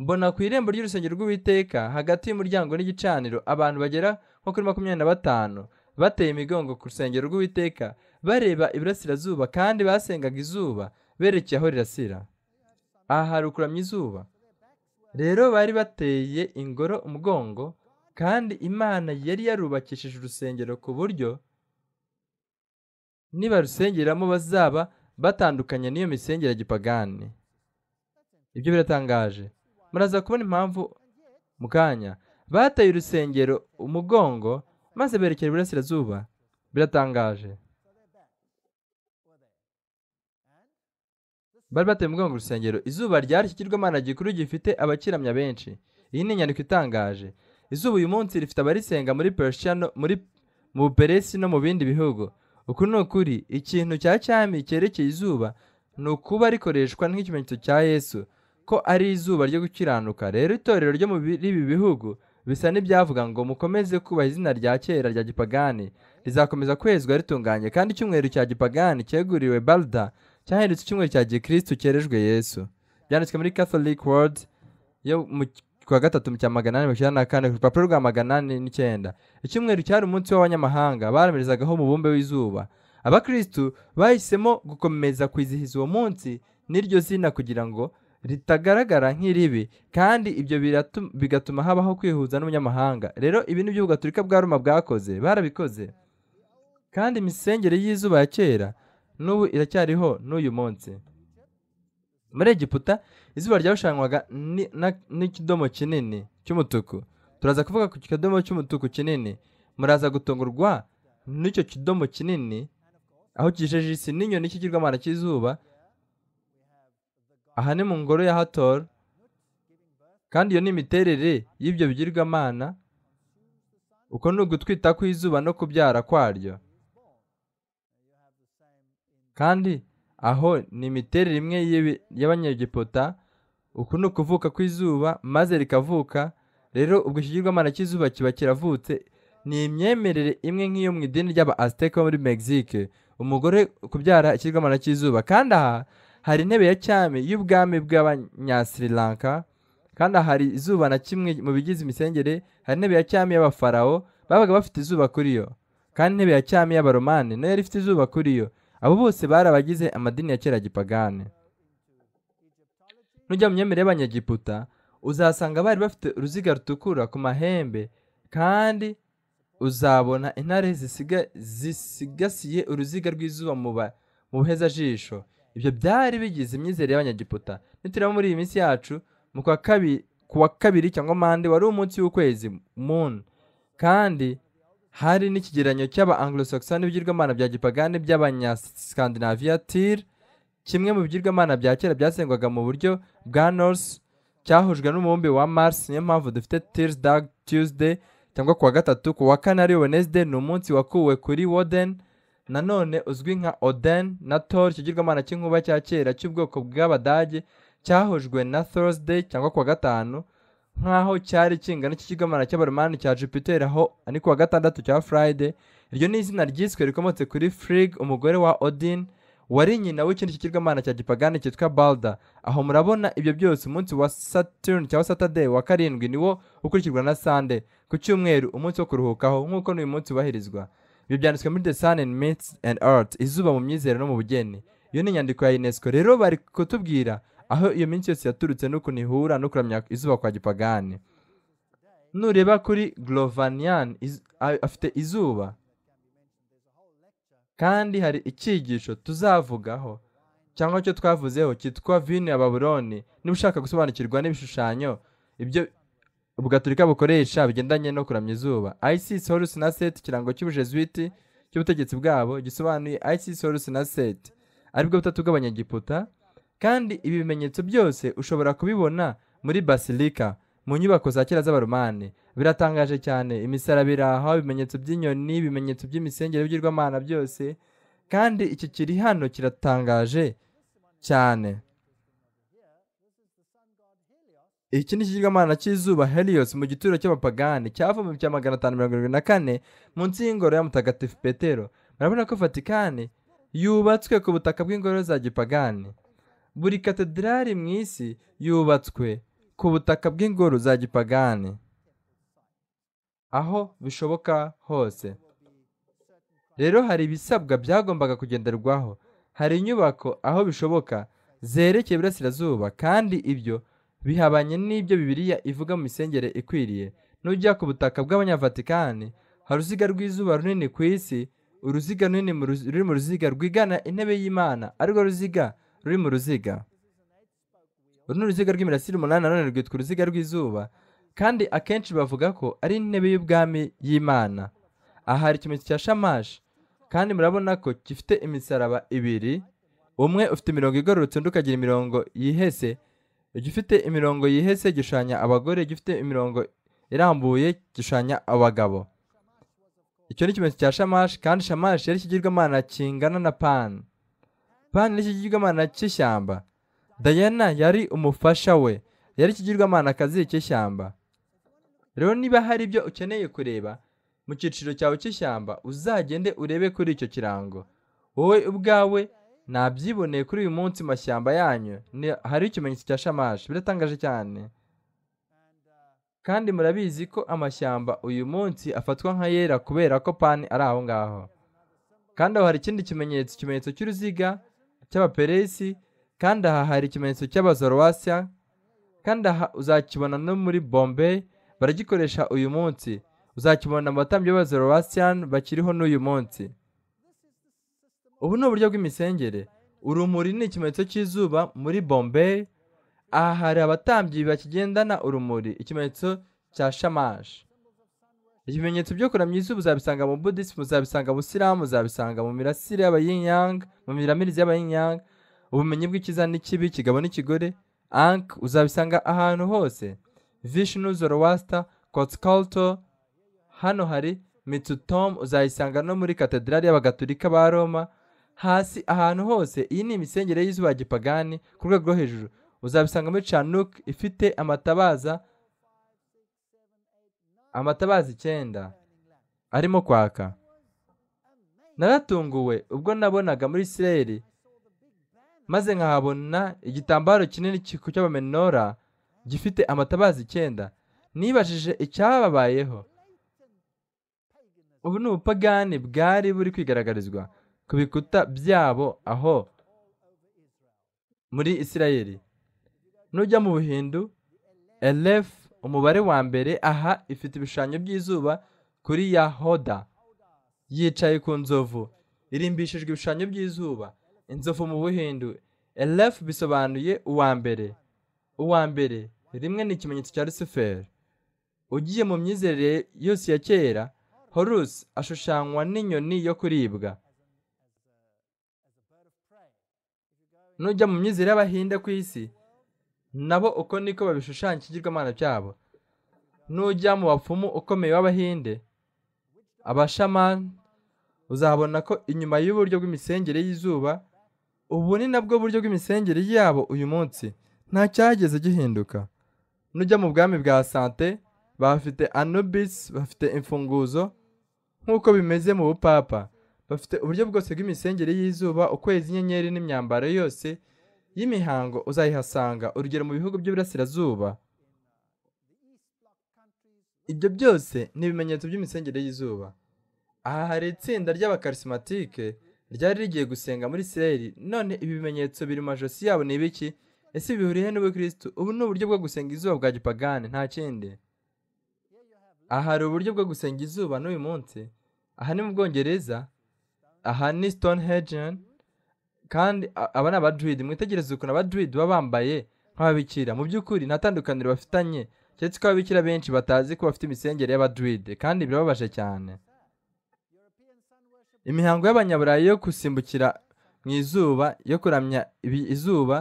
mbona ku irembo ry'urusengero rw'uwiteka hagati y'umuryango n'igicaniro abantu bagera nko kuri makumyabiri na batanu bateye imigongo ku rusengero rw'uwiteka bareba iburasirazuba kandi basengaga izuba berekeye aho rirasira aha harukuramye izuba rero bari bateye ingoro umugongo kandi imana yari yarubakishije urusengero ku buryo nibarusengeramo bazaba batandukanye n'iyo misengere ya gipagani ibyo biratangaje muraza kubona impamvu mu kanya bateye urusengero umugongo maze berekera iburasirazuba biratangaje bari bateye umugongo urusengero izuba ryashyikirwamana gikuru gifite abakiramya benshi iyi ni inyandiko itangaje izuba uyu munsi rifite abarisenga muri persia no muri mu buperesi no mu bindi bihugu uku ni ukuri ikintu cya cyami cyerekeye izuba ni ukuba rikoreshwa nk'ikimenyetso cya yesu ko ari izuba ryo gukiranuka rero itorero ryo muri ibi bihugu bisa n'ibyavuga ngo mukomeze kubaha izina rya kera rya gipagani rizakomeza kwezwa ritunganye kandi icyumweru cya gipagani cyeguriwe balda cyahindutse icyumweru cya gikristu cyerejwe yesu byanditswe muri catholic world yo mu kwa gatatu mu cya magana ane mirongo icyenda na kane ku rupapuro rwa magana ane n'icyenda icyumweru cyari umunsi w'abanyamahanga baramerezagaho umubumbe w'izuba abakristu bahisemo gukomeza kwizihiza uwo munsi n'iryo zina kugira ngo ritagaragara nk'iribi kandi ibyo biratu- bigatuma habaho kwihuza n'umunyamahanga rero ibi ni byo gatolika bwa roma bwakoze barabikoze kandi imisengere y'izuba ya kera n'ubu iracyariho n'uyu munsi muri egiputa izuba ryarushanwaga ni- na- n'ikidomo kinini cy'umutuku turaza kuvuga ku kidomo cy'umutuku kinini muraza gutungurwa n'icyo kidomo kinini aho kijeje isi n'inyoni cy'ikigirwamana cy'izuba aha ni mu ngoro ya hator kandi iyo ni imiterere y'ibyo bigirwamana uko ni ugutwita kw'izuba no kubyara kwaryo kandi aho ni imiterere imwe y'ibi- y'abanyegiputa uku ni ukuvuka kw'izuba maze rikavuka rero ubwo ikigirwamana cy'izuba kiba kiravutse ni imyemerere imwe nk'iyo mu idini ry'aba aziteka muri mexique umugore kubyara ikigirwamana cy'izuba kandi aha hari intebe ya cyami y'ubwami bw'abanya Sri Lanka kandi aha hari izuba na kimwe mu bigize imisengere hari intebe ya cyami y'abafarawo babaga bafite izuba kuri yo kandi intebe ya cyami y'abaromani nayo yari ifite izuba kuri yo abo bose bari abagize amadini ya kera gipagani nujya mu myemerere y'abanyegiputa uzasanga bari bafite uruziga rutukura ku mahembe kandi uzabona intare zisiga, zisigasiye uruziga rw'izuba mu ba- mu buhezajisho ibyo byari bigize imyizere y'abanyegiputa nitureba muri iyi minsi yacu mu kwa kabiri ku wa kabiri cyangwa mande wari umunsi w'ukwezi moon kandi hari n'ikigereranyo cy'aba anglo-saxon n'ibigirwamana bya gipagani by'abanyascandinavia tir kimwe mu bigirwamana bya kera byasengwaga mu buryo bwa norse cyahujwe n'umubumbe wa mars niyo mpamvu dufite tears dag tuesday cyangwa ku wa gatatu ku wa kane ari wednesday ni umunsi wakuwe kuri woden nanone uzwi nka oden na tor ikigirwamana cy'inkuba cya kera cy'ubwoko bw'abadage cyahujwe na thursday cyangwa ku wa gatanu nk'aho cyari kingana cy'ikigomana cy'abaromani cya jupiter aho ni ku wa gatandatu cya friday iryo ni izina ryiswe rikomotse kuri frig umugore wa odin wari nyina w'ikindi kigirwamana cya gipagani cyitwa balda aho murabona ibyo byose umunsi wa saturn cyangwa saturday wa karindwi niwo ukurikirwa na sunday ku cyumweru umunsi wo kuruhukaho nk'uko n'uyu munsi ubahirizwa ibyo byanditswe muri the sun and myths and art izuba mu myizero no mu bugeni iyo ni inyandiko ya unesco rero bari kutubwira aho iyo minsi yose yaturutse n'ukuntu ihura no kuramya izuba kwa gipagani nureba kuri glovanian iz- a- afite izuba kandi hari icyigisho tuzavugaho cyangwa icyo twavuzeho cyitwa vino ya babuloni niba ushaka gusobanukirwa n'ibishushanyo ibyo ubugaturika bukoresha bigendanye no kuramya izuba isis horus na set ikirango cy'ubujesuiti cy'ubutegetsi bwabo gisobanuye isis horus na set aribwo butatu bw'abanyegiputa kandi ibi bimenyetso byose ushobora kubibona muri basilika mu nyubako za kera z'abaromani biratangaje cyane imisaraba iri aho ibimenyetso by'inyoni ibimenyetso by'imisengere y'ibigirwamana byose kandi iki kiri hano kiratangaje cyane iki ni ikigirwamana cy'izuba helios mu gituro cy'abapagani cyavumwe cya magana atanu mirongo irindwi na kane munsi y'ingoro ya mutagatifu petero murabona ko vatikani yubatswe ku butaka bw'ingoro za gipagani buri katedrali mu isi yubatswe ku butaka bw'ingoro za gipagani aho bishoboka hose rero hari ibisabwa byagombaga kugenderwaho hari inyubako aho bishoboka zerekeye iburasirazuba kandi ibyo bihabanye n'ibyo bibiriya ivuga mu misengere ikwiriye n'ujya ku butaka bw'abanyavatikani hari uruziga rw'izuba runini ku isi uruziga runini mu ruzi- ruri mu ruziga rwigana intebe y'imana arirwo ruziga ruri mu ruziga uru ni uruziga rw'imirasire umunani na none rwitwa uruziga rw'izuba kandi akenshi bavuga ko ari intebe y'ubwami y'imana aha hari ikimenyetso cya shamashi kandi murabona ko gifite imisaraba ibiri umwe ufite imirongo igororotse undi ukagira imirongo yihese igifite imirongo yihese gishushanya abagore gifite imirongo irambuye gishushanya abagabo icyo ni ikimenyetso cya shamashi kandi shamashi yari ikigirwamana kingana na pani pani ni ikigirwamana cy'ishyamba dayana yari umufasha we yari ikigirwamana akazi cy'ishyamba rero niba hari ibyo ukeneye kureba mu cyiciro cyawe cy'ishyamba uzagende urebe kuri icyo kirango wowe ubwawe nabyiboneye kuri uyu munsi mu mashyamba yanyu ni- hari ikimenyetso cya shamashi biratangaje cyane kandi murabizi ko amashyamba uyu munsi afatwa nk'ayera kubera ko pani ari aho ngaho kandi aho hari ikindi kimenyetso ikimenyetso cy'uruziga cy'abaperesi kandi aha hari ikimenyetso cy'abazorowasiya kandi aha uzakibona no muri bombay baragikoresha uyu munsi uzakibona mu batambyi b'abazorowasiyani bakiriho n'uyu munsi ubu ni uburyo bw'imisengere urumuri ni ikimenyetso cy'izuba muri bombay aha hari abatambyi bakigendana urumuri ikimenyetso cya shamashi ibimenyetso byo kuramya izuba uzabisanga mu budisimu uzabisanga mu busilamu uzabisanga mu mirasire y'abayinyang mu miramirizi y'abayinyang ubumenyi bw'ikiza n'ikibi kigabo n'ikigore ank uzabisanga ahantu hose vishnu zoroaster kotskalto hano hari mitsutom uzayisanga no muri katedrali y'abagatolika ba roma hasi ahantu hose iyi ni imisengere y'izuba ya gipagani ku rwego rwo hejuru uzabisanga muri chanuk ifite amatabaza amatabaza icyenda arimo kwaka naratunguwe ubwo nabonaga muri isirayeli maze nkahabona igitambaro kinini cy- cy'abamenora gifite amatabaza icyenda nibajije icyababayeho ubu ni ubupagani bwari buri kwigaragarizwa ku bikuta byabo aho muri isirayeli nujya mu buhindu elef umubare wa mbere aha ifite ibishushanyo by'izuba kuri yahoda yicaye ku nzovu irimbishijwe ibishushanyo by'izuba inzovu mu buhindu elef bisobanuye uwa mbere uwa mbere rimwe ni ikimenyetso cya rusiferi ugiye mu myizerere yose ya kera horusi ashushanywa n'inyoni yo kuribwa nujya mu myizerere y'abahinde ku isi nabo uko niko babishushanya ikigirwamana cyabo nujya mu bapfumu ukomeye w'abahinde abashamani uzahabona ko inyuma y'uburyo bw'imisengere y'izuba ubu ni nabwo buryo bw'imisengere yabo uyu munsi nta cyageze gihinduka nujya mu bwami bwa sante bafite anubis bafite imfunguzo nk'uko bimeze mu bupapa bafite uburyo bwose bw'imisengere y'izuba ukwezi inyenyeri n'imyambaro yose y'imihango uzayihasanga urugero mu bihugu by'iburasirazuba ibyo byose ni ibimenyetso by'imisengere y'izuba aha hari itsinda ry'abakarismatike ryari rigiye gusenga muri isirayeli none ibi bimenyetso biri mu majosi yabo ni ibiki ese bihuriye n'ubukirisitu ubu ni uburyo bwo gusenga izuba bwa gipagani nta kindi aha hari uburyo bwo gusenga izuba n'uyu munsi aha ni mu bwongereza aha ni stonehenge kandi a- aba ni abaduwidi mwitegereze ukuntu abaduwidi baba bambaye nk'ababikira mu by'ukuri nta tandukaniro bafitanye keretse ko ababikira benshi batazi ko bafite imisengere y'abaduwidi kandi birababaje cyane imihango y'abanyaburayi yo gusimbukira mu izuba yo kuramya ibi- izuba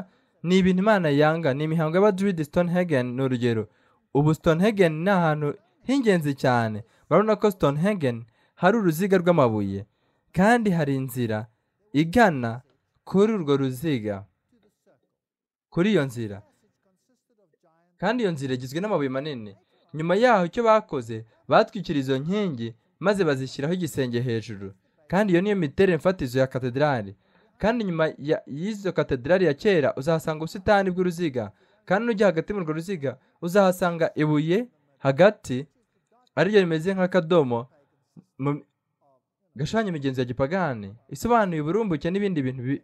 ni ibintu imana yanga ni imihango y'abaduwidi stonehenge ni urugero ubu stonehenge ni ahantu h'ingenzi cyane barabona ko stonehenge hari uruziga rw'amabuye kandi hari inzira igana kuri urwo ruziga kuri iyo nzira kandi iyo nzira igizwe n'amabuye manini nyuma yaho icyo bakoze batwikira izo nkingi maze bazishyiraho igisenge hejuru kandi iyo niyo miterere mfatizo ya katedrali kandi nyuma ya- y'izo katedrali ya kera uzahasanga ubusitani bw'uruziga kandi nujya hagati muri urwo ruziga uzahasanga ibuye hagati ariryo rimeze nk'akadomo mu- gashanya imigenzo ya gipagani isobanuye uburumbuke n'ibindi bintu bi-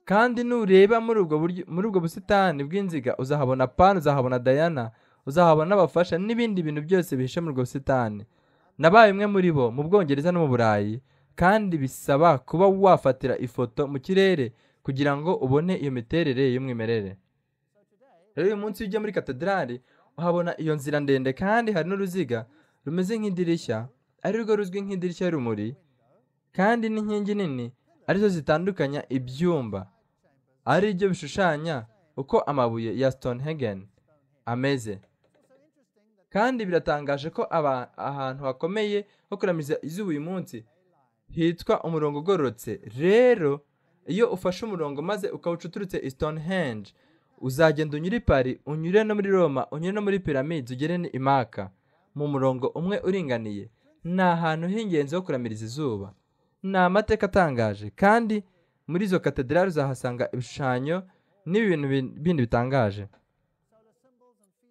kandi nureba muri ubwo buryo muri ubwo busitani bw'inziga uzahabona pan uzahabona dayana uzahabona n'abafasha n'ibindi bintu byose bihishe muri ubwo busitani nabaye umwe muri bo mu bwongereza no mu burayi kandi bisaba kuba wafatira ifoto mu kirere kugira ngo ubone iyo miterere y'umwimerere rero uyu munsi iyo ujya muri katedrali uhabona iyo nzira ndende kandi hari n'uruziga rumeze nk'idirishya ari rwo ruzwi nk'idirishya y'urumuri kandi n'inkingi nini arizo zitandukanya ibyumba ari byo bishushanya uko amabuye ya Stonehagen ameze kandi biratangaje ko aba- ahantu hakomeye ho kuramiza izuba uyu munsi hitwa umurongo ugororotse rero iyo ufashe umurongo maze ukawuca uturutse i Stonehenge uzagenda unyure i Paris unyure no muri Roma unyure no muri Pyramids ugere ni imaka mu murongo umwe uringaniye ni ahantu h'ingenzi ho kuramiriza izuba ni amateka atangaje kandi muri izo katedrali uzahasanga ibishushanyo n'ibintu bin- bindi bitangaje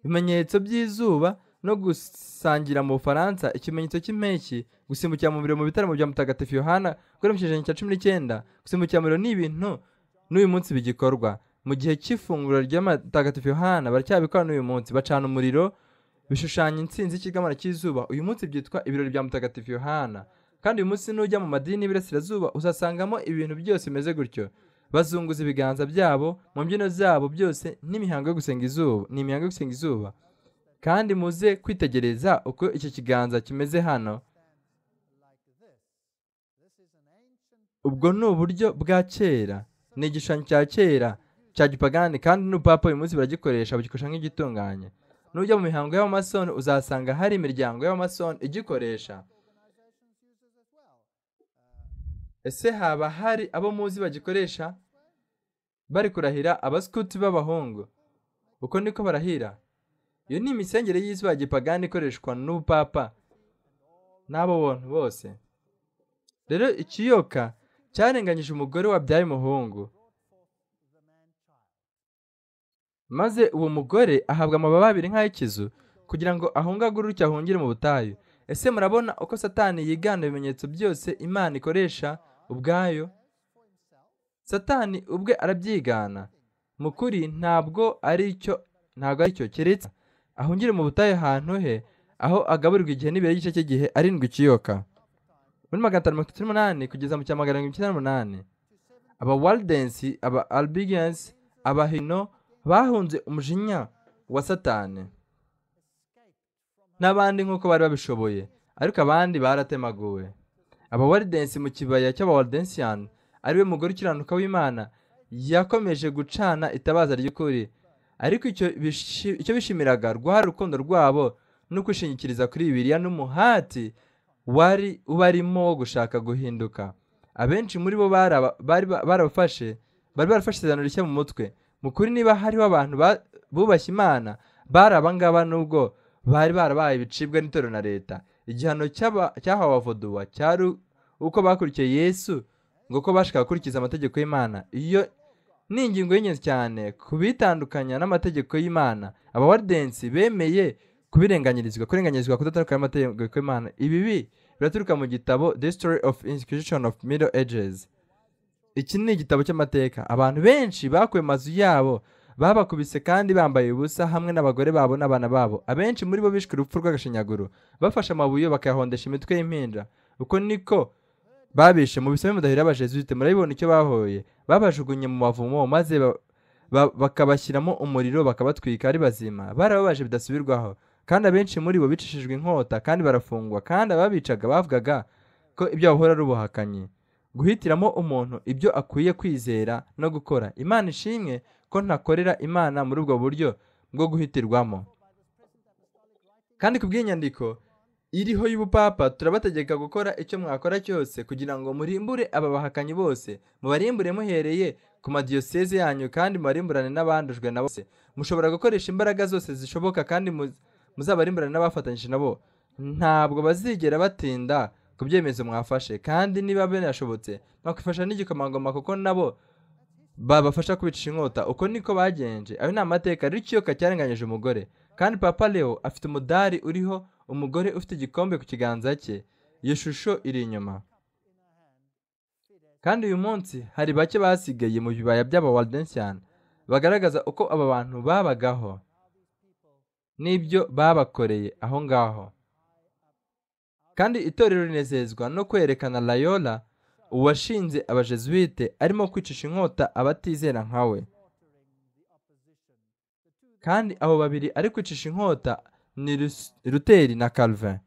ibimenyetso by'izuba no gusangira mu bufaransa ikimenyetso cy'impeshyi gusimbukira mu biro mu bitaramo bya mutagatifu yohana kuri mu kinyejana cya cumi n'icyenda gusimbukira mu biro ni ibintu n'uyu munsi bigikorwa mu gihe cy'ifunguro rya mutagatifu yohana baracyabikora n'uyu munsi bacana umuriro bishushanya intsinzi y'ikigamara cy'izuba uyu munsi byitwa ibirori bya mutagatifu yohana kandi uyu munsi nujya mu madini y'Iburasirazuba uzasangamo ibintu byose bimeze gutyo bazunguza ibiganza byabo mu mbyino zabo byose n'imihango yo gusenga izuba ni imihango yo gusenga izuba kandi muze kwitegereza uko iki kiganza kimeze hano ubwo ni uburyo bwa kera ni igishushanyo cya kera cya gipagani kandi n'upapa uyu munsi baragikoresha bagikoresha nk'igitunganye nujya mu mihango y'abamasoni uzasanga hari imiryango y'abamasoni igikoresha ese haba hari abo muzi bagikoresha bari kurahira abaskuti b'abahungu uko niko barahira iyo ni imisengere y'isi ya gipagani ikoreshwa n'ubupapa n'abo bantu bose rero ikiyoka cyarenganyije umugore wabyaye umuhungu maze uwo mugore ahabwa amababa abiri nk'ay'ikizu kugira ngo ahungagure utyo ahungire mu butayu ese murabona uko satani yigana ibimenyetso byose imana ikoresha ubwayo satani ubwe arabyigana mu kuri ntabwo ari icyo ntabwo ari cyo keretse ahungire mu butayu ahantu he aho agaburirwa igihe n'ibiro y'igice cy'igihe arindwi ikiyoka muri magana atanu mirongo itatu n'umunani kugeza mu cya magana arindwi icyenda n'umunani aba waldensi aba albigensi aba hino bahunze umujinya wa satani n'abandi nk'uko bari babishoboye ariko abandi baratemaguwe abawaridensi mu kibaya cy'abawardensiyan ariwe mugore ukiranuka w'imana yakomeje gucana itabaza ry'ukuri ariko icyo bishi- icyo bishimiraga rwari urukundo rwabo no kwishingikiriza kuri bibiliya n'umuhati wari ubarimo wo gushaka guhinduka abenshi muri bo bari aba- bari ba- barabafashe bari barafashe isezerano rishya mu mutwe mu kuri niba hariho abantu ba- bubashye imana bari abangaba nubwo bari barabaye ibicibwa n'itorero na leta igihano cy'aba- cyahawe abavoduwa cyari uko bakurikiye yesu ngo ko bashaka gukurikiza amategeko y'imana iyo ni ingingo y'ingenzi cyane ku bitandukanya n'amategeko y'imana abawaridensi bemeye kubirenganyirizwa kurenganyirizwa kudatandukanya n'amategeko y'imana ibibi biraturuka mu gitabo the story of inquisition of middle ages iki ni igitabo cy'amateka abantu benshi bakuye amazu yabo babakubise kandi bambaye ubusa hamwe n'abagore babo n'abana babo abenshi muri bo bishwe urupfu rw'agashinyaguro bafashe amabuye bakayahondesha imitwe y'impinja uko niko babishe mu bisame mudahira abajezute murabibona icyo bahoye babajugunye mu mavumo maze ba- ba- bakabashyiramo umuriro bakabatwika ari bazima barababaje bidasubirwaho kandi abenshi muri bo bicishijwe inkota kandi barafungwa kandi ababicaga bavugaga ko ibyo bahora ari ubuhakanyi guhitiramo umuntu ibyo akwiye kwizera no gukora imana ishimwe ko ntakorera imana muri ubwo buryo bwo guhitirwamo kandi ku bw'inyandiko iriho y'ubupapa turabategeka gukora icyo mwakora cyose kugira ngo murimbure aba bahakanyi bose mubarimbure muhereye ku madiyoseze yanyu kandi mubarimburane n'abandujwe na bose mushobora gukoresha imbaraga zose zishoboka kandi mu- muzaba ari imbere n'abafatanyije nabo ntabwo bazigera batinda ku byemezo mwafashe kandi niba binashobotse mwakwifasha n'igikomangoma kuko nabo babafasha kwicisha inkota uko niko bagenje ayo ni amateka rero ikiyoka cyarenganyije umugore kandi papa leo afite umudari uriho umugore ufite igikombe ku kiganza cye iyo shusho iri inyuma kandi uyu munsi hari bake basigaye mu bibaya by'abawardensian bagaragaza uko aba bantu babagaho n'ibyo babakoreye aho ngaho kandi itorero rinezezwa no kwerekana layola uwashinze abajesuwite arimo kwicisha inkota abatizera nkawe kandi abo babiri ari kwicisha inkota ni Rus- ruteri na calvin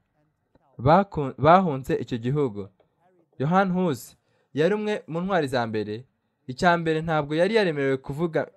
Baku- bahunze icyo gihugu yohani husi yari umwe mu ntwari za mbere icya mbere ntabwo yari yaremerewe kuvuga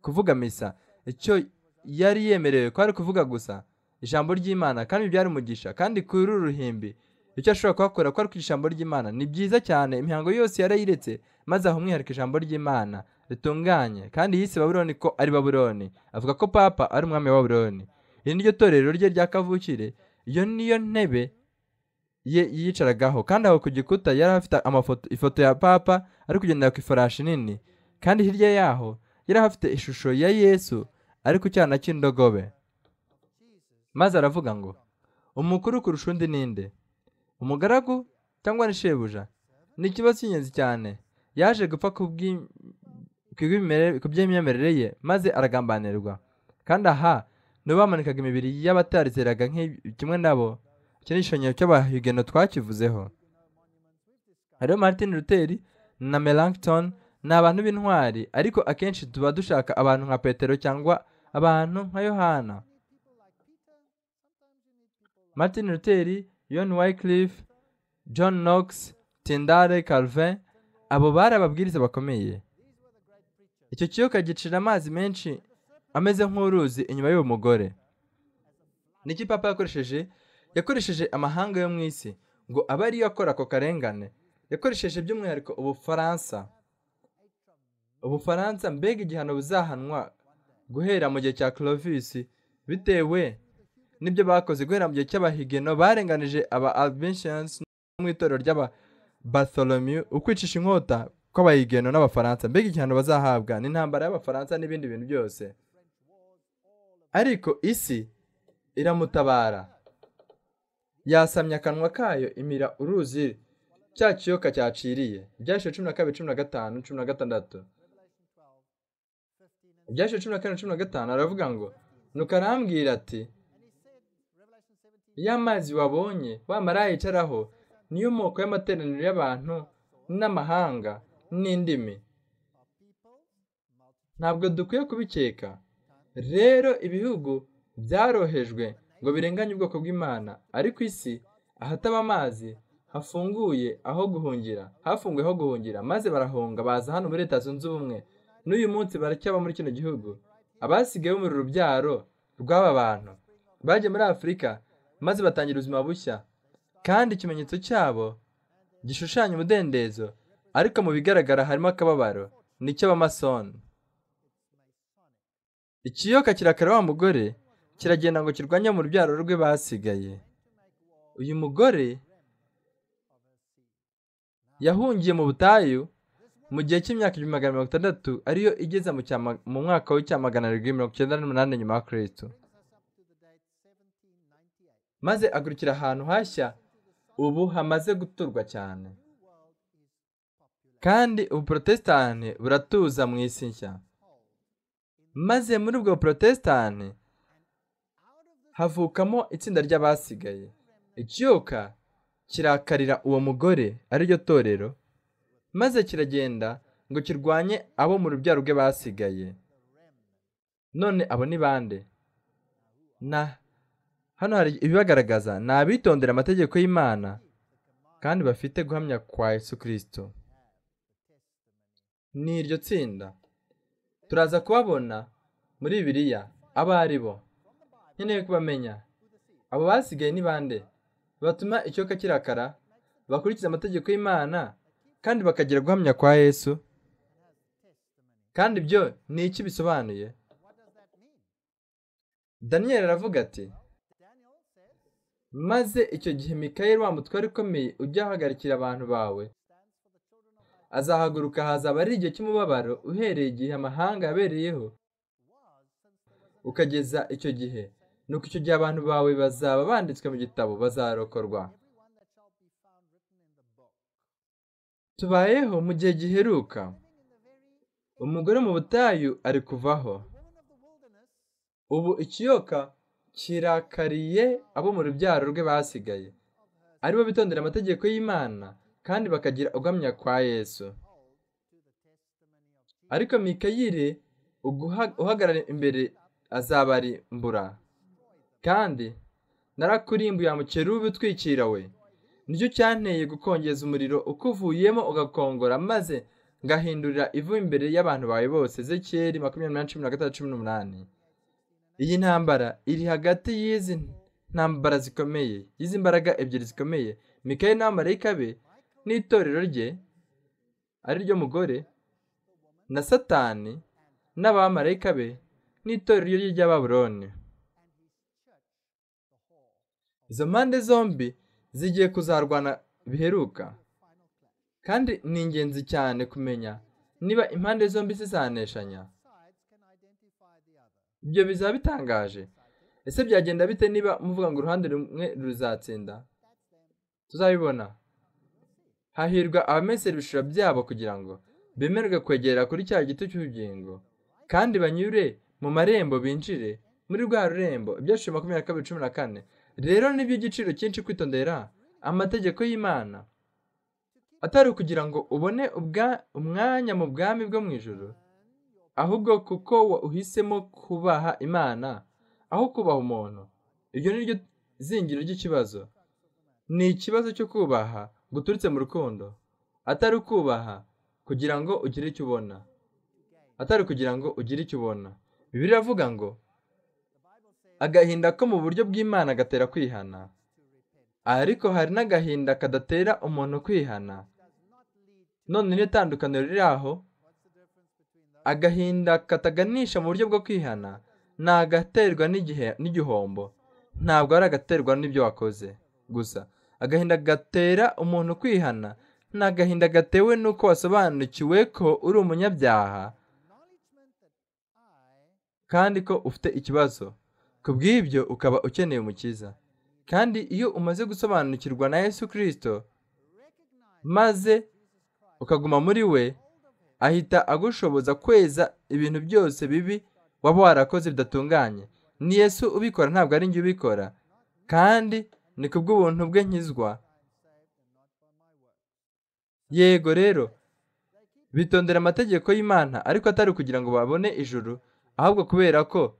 kuvuga misa icyo yari yemerewe kwari kuvuga gusa ijambo ry'imana kandi byari umugisha kandi kuri uru ruhimbi icyo ashobora kuhakora kwari kwigisha ijambo ry'imana ni byiza cyane imihango yose yarayiretse maze aho umwihariko ijambo ry'imana ritunganye kandi yise babuloni ko ari babuloni avuga ko papa ari umwami wa babuloni iri ni ryo torero rye rya kavukire iyo niyo ntebe ye yiyicaragaho kandi aho ku gikuta yari afite amafoto ifoto ya papa ari kugendera ku ifarashi nini kandi hirya yaho yari afite ishusho ya yesu ari ku cyana cy'indogobe maze aravuga ngo umukuru kurusha undi ninde umugaragu cyangwa ni shebuja ni ikibazo cy'ingenzi cyane yaje gupfa ku bw'im- ku bw'imyemerere- ku by'imyemerere ye maze aragambanirwa kandi aha nibo bamanikaga imibiri y'abatarizeraga nk'i- kimwe nabo iki ni igishushanyo cy'abahigeno twakivuzeho hariho martin luther na melanchthon ni abantu b'intwari ariko akenshi tuba dushaka abantu nka petero cyangwa abantu nka yohana martin luther john wycliffe john knox tindale calvin abo bari ababwiriza bakomeye icyo kiyoka gicira amazi menshi ameze nk'uruzi inyuma y'uwo mugore niki papa yakoresheje yakoresheje amahanga yo mu isi ngo abe ariyo akora ako karengane yakoresheje by'umwihariko ubufaransa ubufaransa mbega igihano buzahanwa guhera mu gihe cya clovis bitewe n'ibyo bakoze guhera mu gihe cy'abahigeno barenganije aba albinsians mu itorero ry'aba Bartholomew ukwicisha inkota kw'abayigeno n'abafaransa mbega igihano bazahabwa ni intambara y'abafaransa n'ibindi bintu byose ariko isi iramutabara yasamye akanwa kayo imira uruzi cya kiyoka cyaciriye ibyahise cumi na kabiri cumi na gatanu cumi na gatandatu ibyahise cumi na karindwi cumi na gatanu aravuga ngo nuko arambwira ati ya mazi wabonye wa maraya yicaraho niyo moko y'amateraniro y'abantu n'amahanga n'indimi ntabwo dukwiye kubikeka rero ibihugu byarohejwe ngo birenganye ubwoko bw'imana ariko isi ahataba amazi hafunguye aho guhungira hafunguye aho guhungira maze barahunga baza hano muri leta zunze ubumwe n'uyu munsi baracyaba muri kino gihugu abasigaye bo mu rubyaro rw'aba bantu bagiye muri afurika maze batangira ubuzima bushya kandi ikimenyetso cyabo gishushanya umudendezo ariko mu bigaragara harimo akababaro n'icy'abamasoni ikiyoka kirakara wa mugore kiragenda ngo kirwanye mu rubyaro rwe basigaye uyu mugore yahungiye mu butayu mu gihe cy'imyaka igihumbi magana mirongo itandatu ariyo igeza mu cyama- mu mwaka w'icyamagana arindwi mirongo icyenda n'umunani nyuma ya kirisito maze agurikira ahantu hashya ubu hamaze guturwa cyane kandi ubuprotesitani buratuza mu isi nshya maze muri ubwo buprotesitani havukamo itsinda ry'abasigaye ikiyoka kirakarira uwo mugore ariryo torero maze kiragenda ngo kirwanye abo mu rubyaro rwe basigaye none abo ni bande na hano hari ibibagaragaza ni abitondera amategeko y'imana kandi bafite guhamya kwa yesu kirisito ni iryo tsinda turaza kubabona muri bibiliya abo ari bo nkeneye kubamenya abo basigaye ni bande batuma ikiyoka kirakara bakurikiza amategeko y'imana kandi bakagira guhamya kwa yesu kandi ibyo ni iki bisobanuye daniyeli aravuga ati maze icyo gihe mikayeli wa mutware ukomeye ujya ahagarikira abantu bawe azahaguruka hazaba ari igihe cy'umubabaro uhereye igihe amahanga yabereyeho ukageza icyo gihe nuko icyo gihe abantu bawe bazaba banditswe mu gitabo bazarokorwa tubayeho mu gihe giheruka umugore mu butayu ari kuvaho ubu ikiyoka kirakariye abo mu rubyaro rwe basigaye aribo bitondera amategeko y'imana kandi bakagira ugamya kwa yesu ariko mikayire uhagarara imbere azabarimbura kandi narakurimbuye mukerubi utwikira we nicyo cyanteye gukongeza umuriro ukuvuyemo ugakongora maze ngahindurira ivu imbere y'abantu bawe bose zekeri makumyabiri na cumi na gatatu cumi n'umunani iyi ntambara iri hagati y'izi ntambara zikomeye y'izi mbaraga ebyiri zikomeye mikaye n'abamarayika be n'itorero rye ari ryo mugore na satani n'abamarayika be n'itorero rye ry'ababuloni izo mpande zombi zigiye kuzarwana biheruka kandi ni ingenzi cyane kumenya niba impande zombi zizaneshanya ibyo bizaba bitangaje ese byagenda bite niba muvuga ngo uruhande rumwe ruzatsinda tuzabibona hahirwa abamesera ibishura byabo kugira ngo bemerwe kwegera kuri cya giti cy'ubugingo kandi banyure mu marembo binjire muri rwa rurembo ibyaciro makumyabiri na kabiri cumi na kane rero ni iby'igiciro cyinshi kwitondera amategeko y'imana atari ukugira ngo ubone umwanya mu bwami bwo mu ijoro ahubwo kuko uhisemo kubaha imana aho kubaha umuntu iryo ni ryo zingiro ry'ikibazo ni ikibazo cyo kubaha guturutse mu rukundo atari ukubaha kugira ngo ugire icyo ubona atari kugira ngo ugire icyo ubona bibiliya iravuga ngo agahinda ko mu buryo bw'imana gatera kwihana ariko hari n'agahinda kadatera umuntu kwihana none n'itandukaniro riri aho agahinda kataganisha mu buryo bwo kwihana ni agaterwa n'igihombo ntabwo ari agaterwa n'ibyo wakoze gusa agahinda gatera umuntu kwihana ni agahinda gatewe n'uko wasobanukiwe ko uri umunyabyaha kandi ko ufite ikibazo ku bw'ibyo ukaba ukeneye umukiza kandi iyo umaze gusobanukirwa na yesu kirisito maze ukaguma muri we ahita agushoboza kweza ibintu byose bibi waba warakoze bidatunganye ni yesu ubikora ntabwo ari njye ubikora kandi ni ku bw'ubuntu bwe nkizwa yego rero bitondera amategeko y'imana ariko atari ukugira ngo babone ijuru ahubwo kubera ko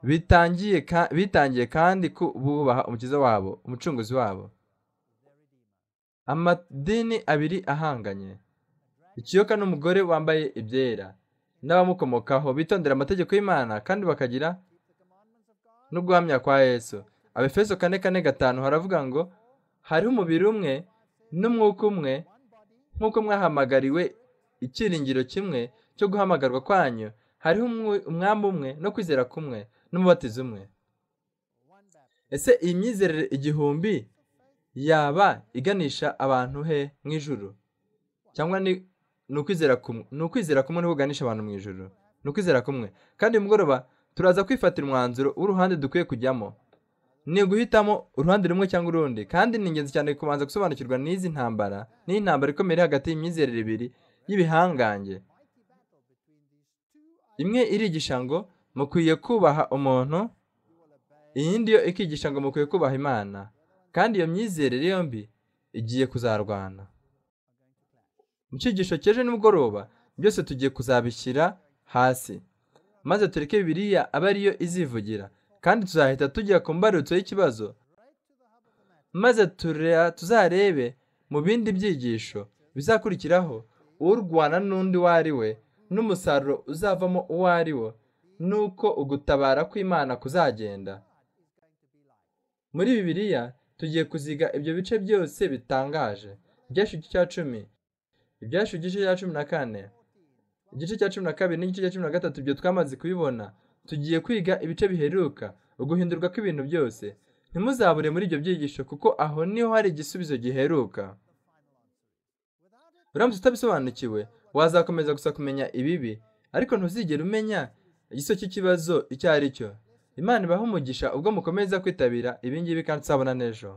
bitangiye kandi ko bubaha umukiza wabo umucunguzi wabo amadini abiri ahanganye ikiyoka n'umugore wambaye ibyera n'abamukomokaho bitondera amategeko y'imana kandi bakagira no guhamya kwa yesu abefeso kane kane gatanu haravuga ngo hariho umubiri umwe n'umwuka umwe nk'uko mwahamagariwe ikiringiro kimwe cyo guhamagarwa kwanyu hariho umwami umwe no kwizera kumwe n'umubatizo umwe ese iyi myizerere igihumbi yaba iganisha abantu he mu ijuru cyangwa ni ukwizera kumwe ni ukwizera kumwe niho uganisha abantu mu ijuru ni ukwizera kumwe kandi mugoroba turaza kwifatira umwanzuro w'uruhande dukwiye kujyamo ni uguhitamo uruhande rumwe cyangwa urundi kandi ni ingenzi cyane kubanza gusobanukirwa n'izi ntambara n'iyi ntambara ikomeye iri hagati y'imyizerere ibiri y'ibihangange imwe irigisha ngo mukwiye kubaha umuntu iyindi yo ikigisha ngo mukwiye kubaha imana kandi iyo myizerere yombi igiye kuzarwana mu cyigisho cy'ejo nimugoroba byose tugiye kuzabishyira hasi maze tureke bibiriya aba ariyo izivugira kandi tuzahita tujya ku mbarutso y'ikibazo maze tuzarebe mu bindi byigisho bizakurikiraho urwana n'undi uwo ari we n'umusaruro uzavamo uwo ari wo n'uko ugutabara kw'imana kuzagenda muri bibiliya tugiye kuziga ibyo bice byose bitangaje ibyashu cya cumi ibyashu igice cya cumi na kane igice cya cumi na kabiri n'igice cya cumi na gatatu ibyo twamaze kubibona tugiye kwiga ibice biheruka uguhindurwa kw'ibintu byose ntimuzabure muri ibyo byigisho kuko aho niho hari igisubizo giheruka uramutse utabisobanukiwe wazakomeza gusa kumenya ibibi ariko ntuzigere umenya igisozi cy'ikibazo icyo ari cyo imana ibaha umugisha ubwo mukomeza kwitabira ibingibi kandi uzabona n'ejo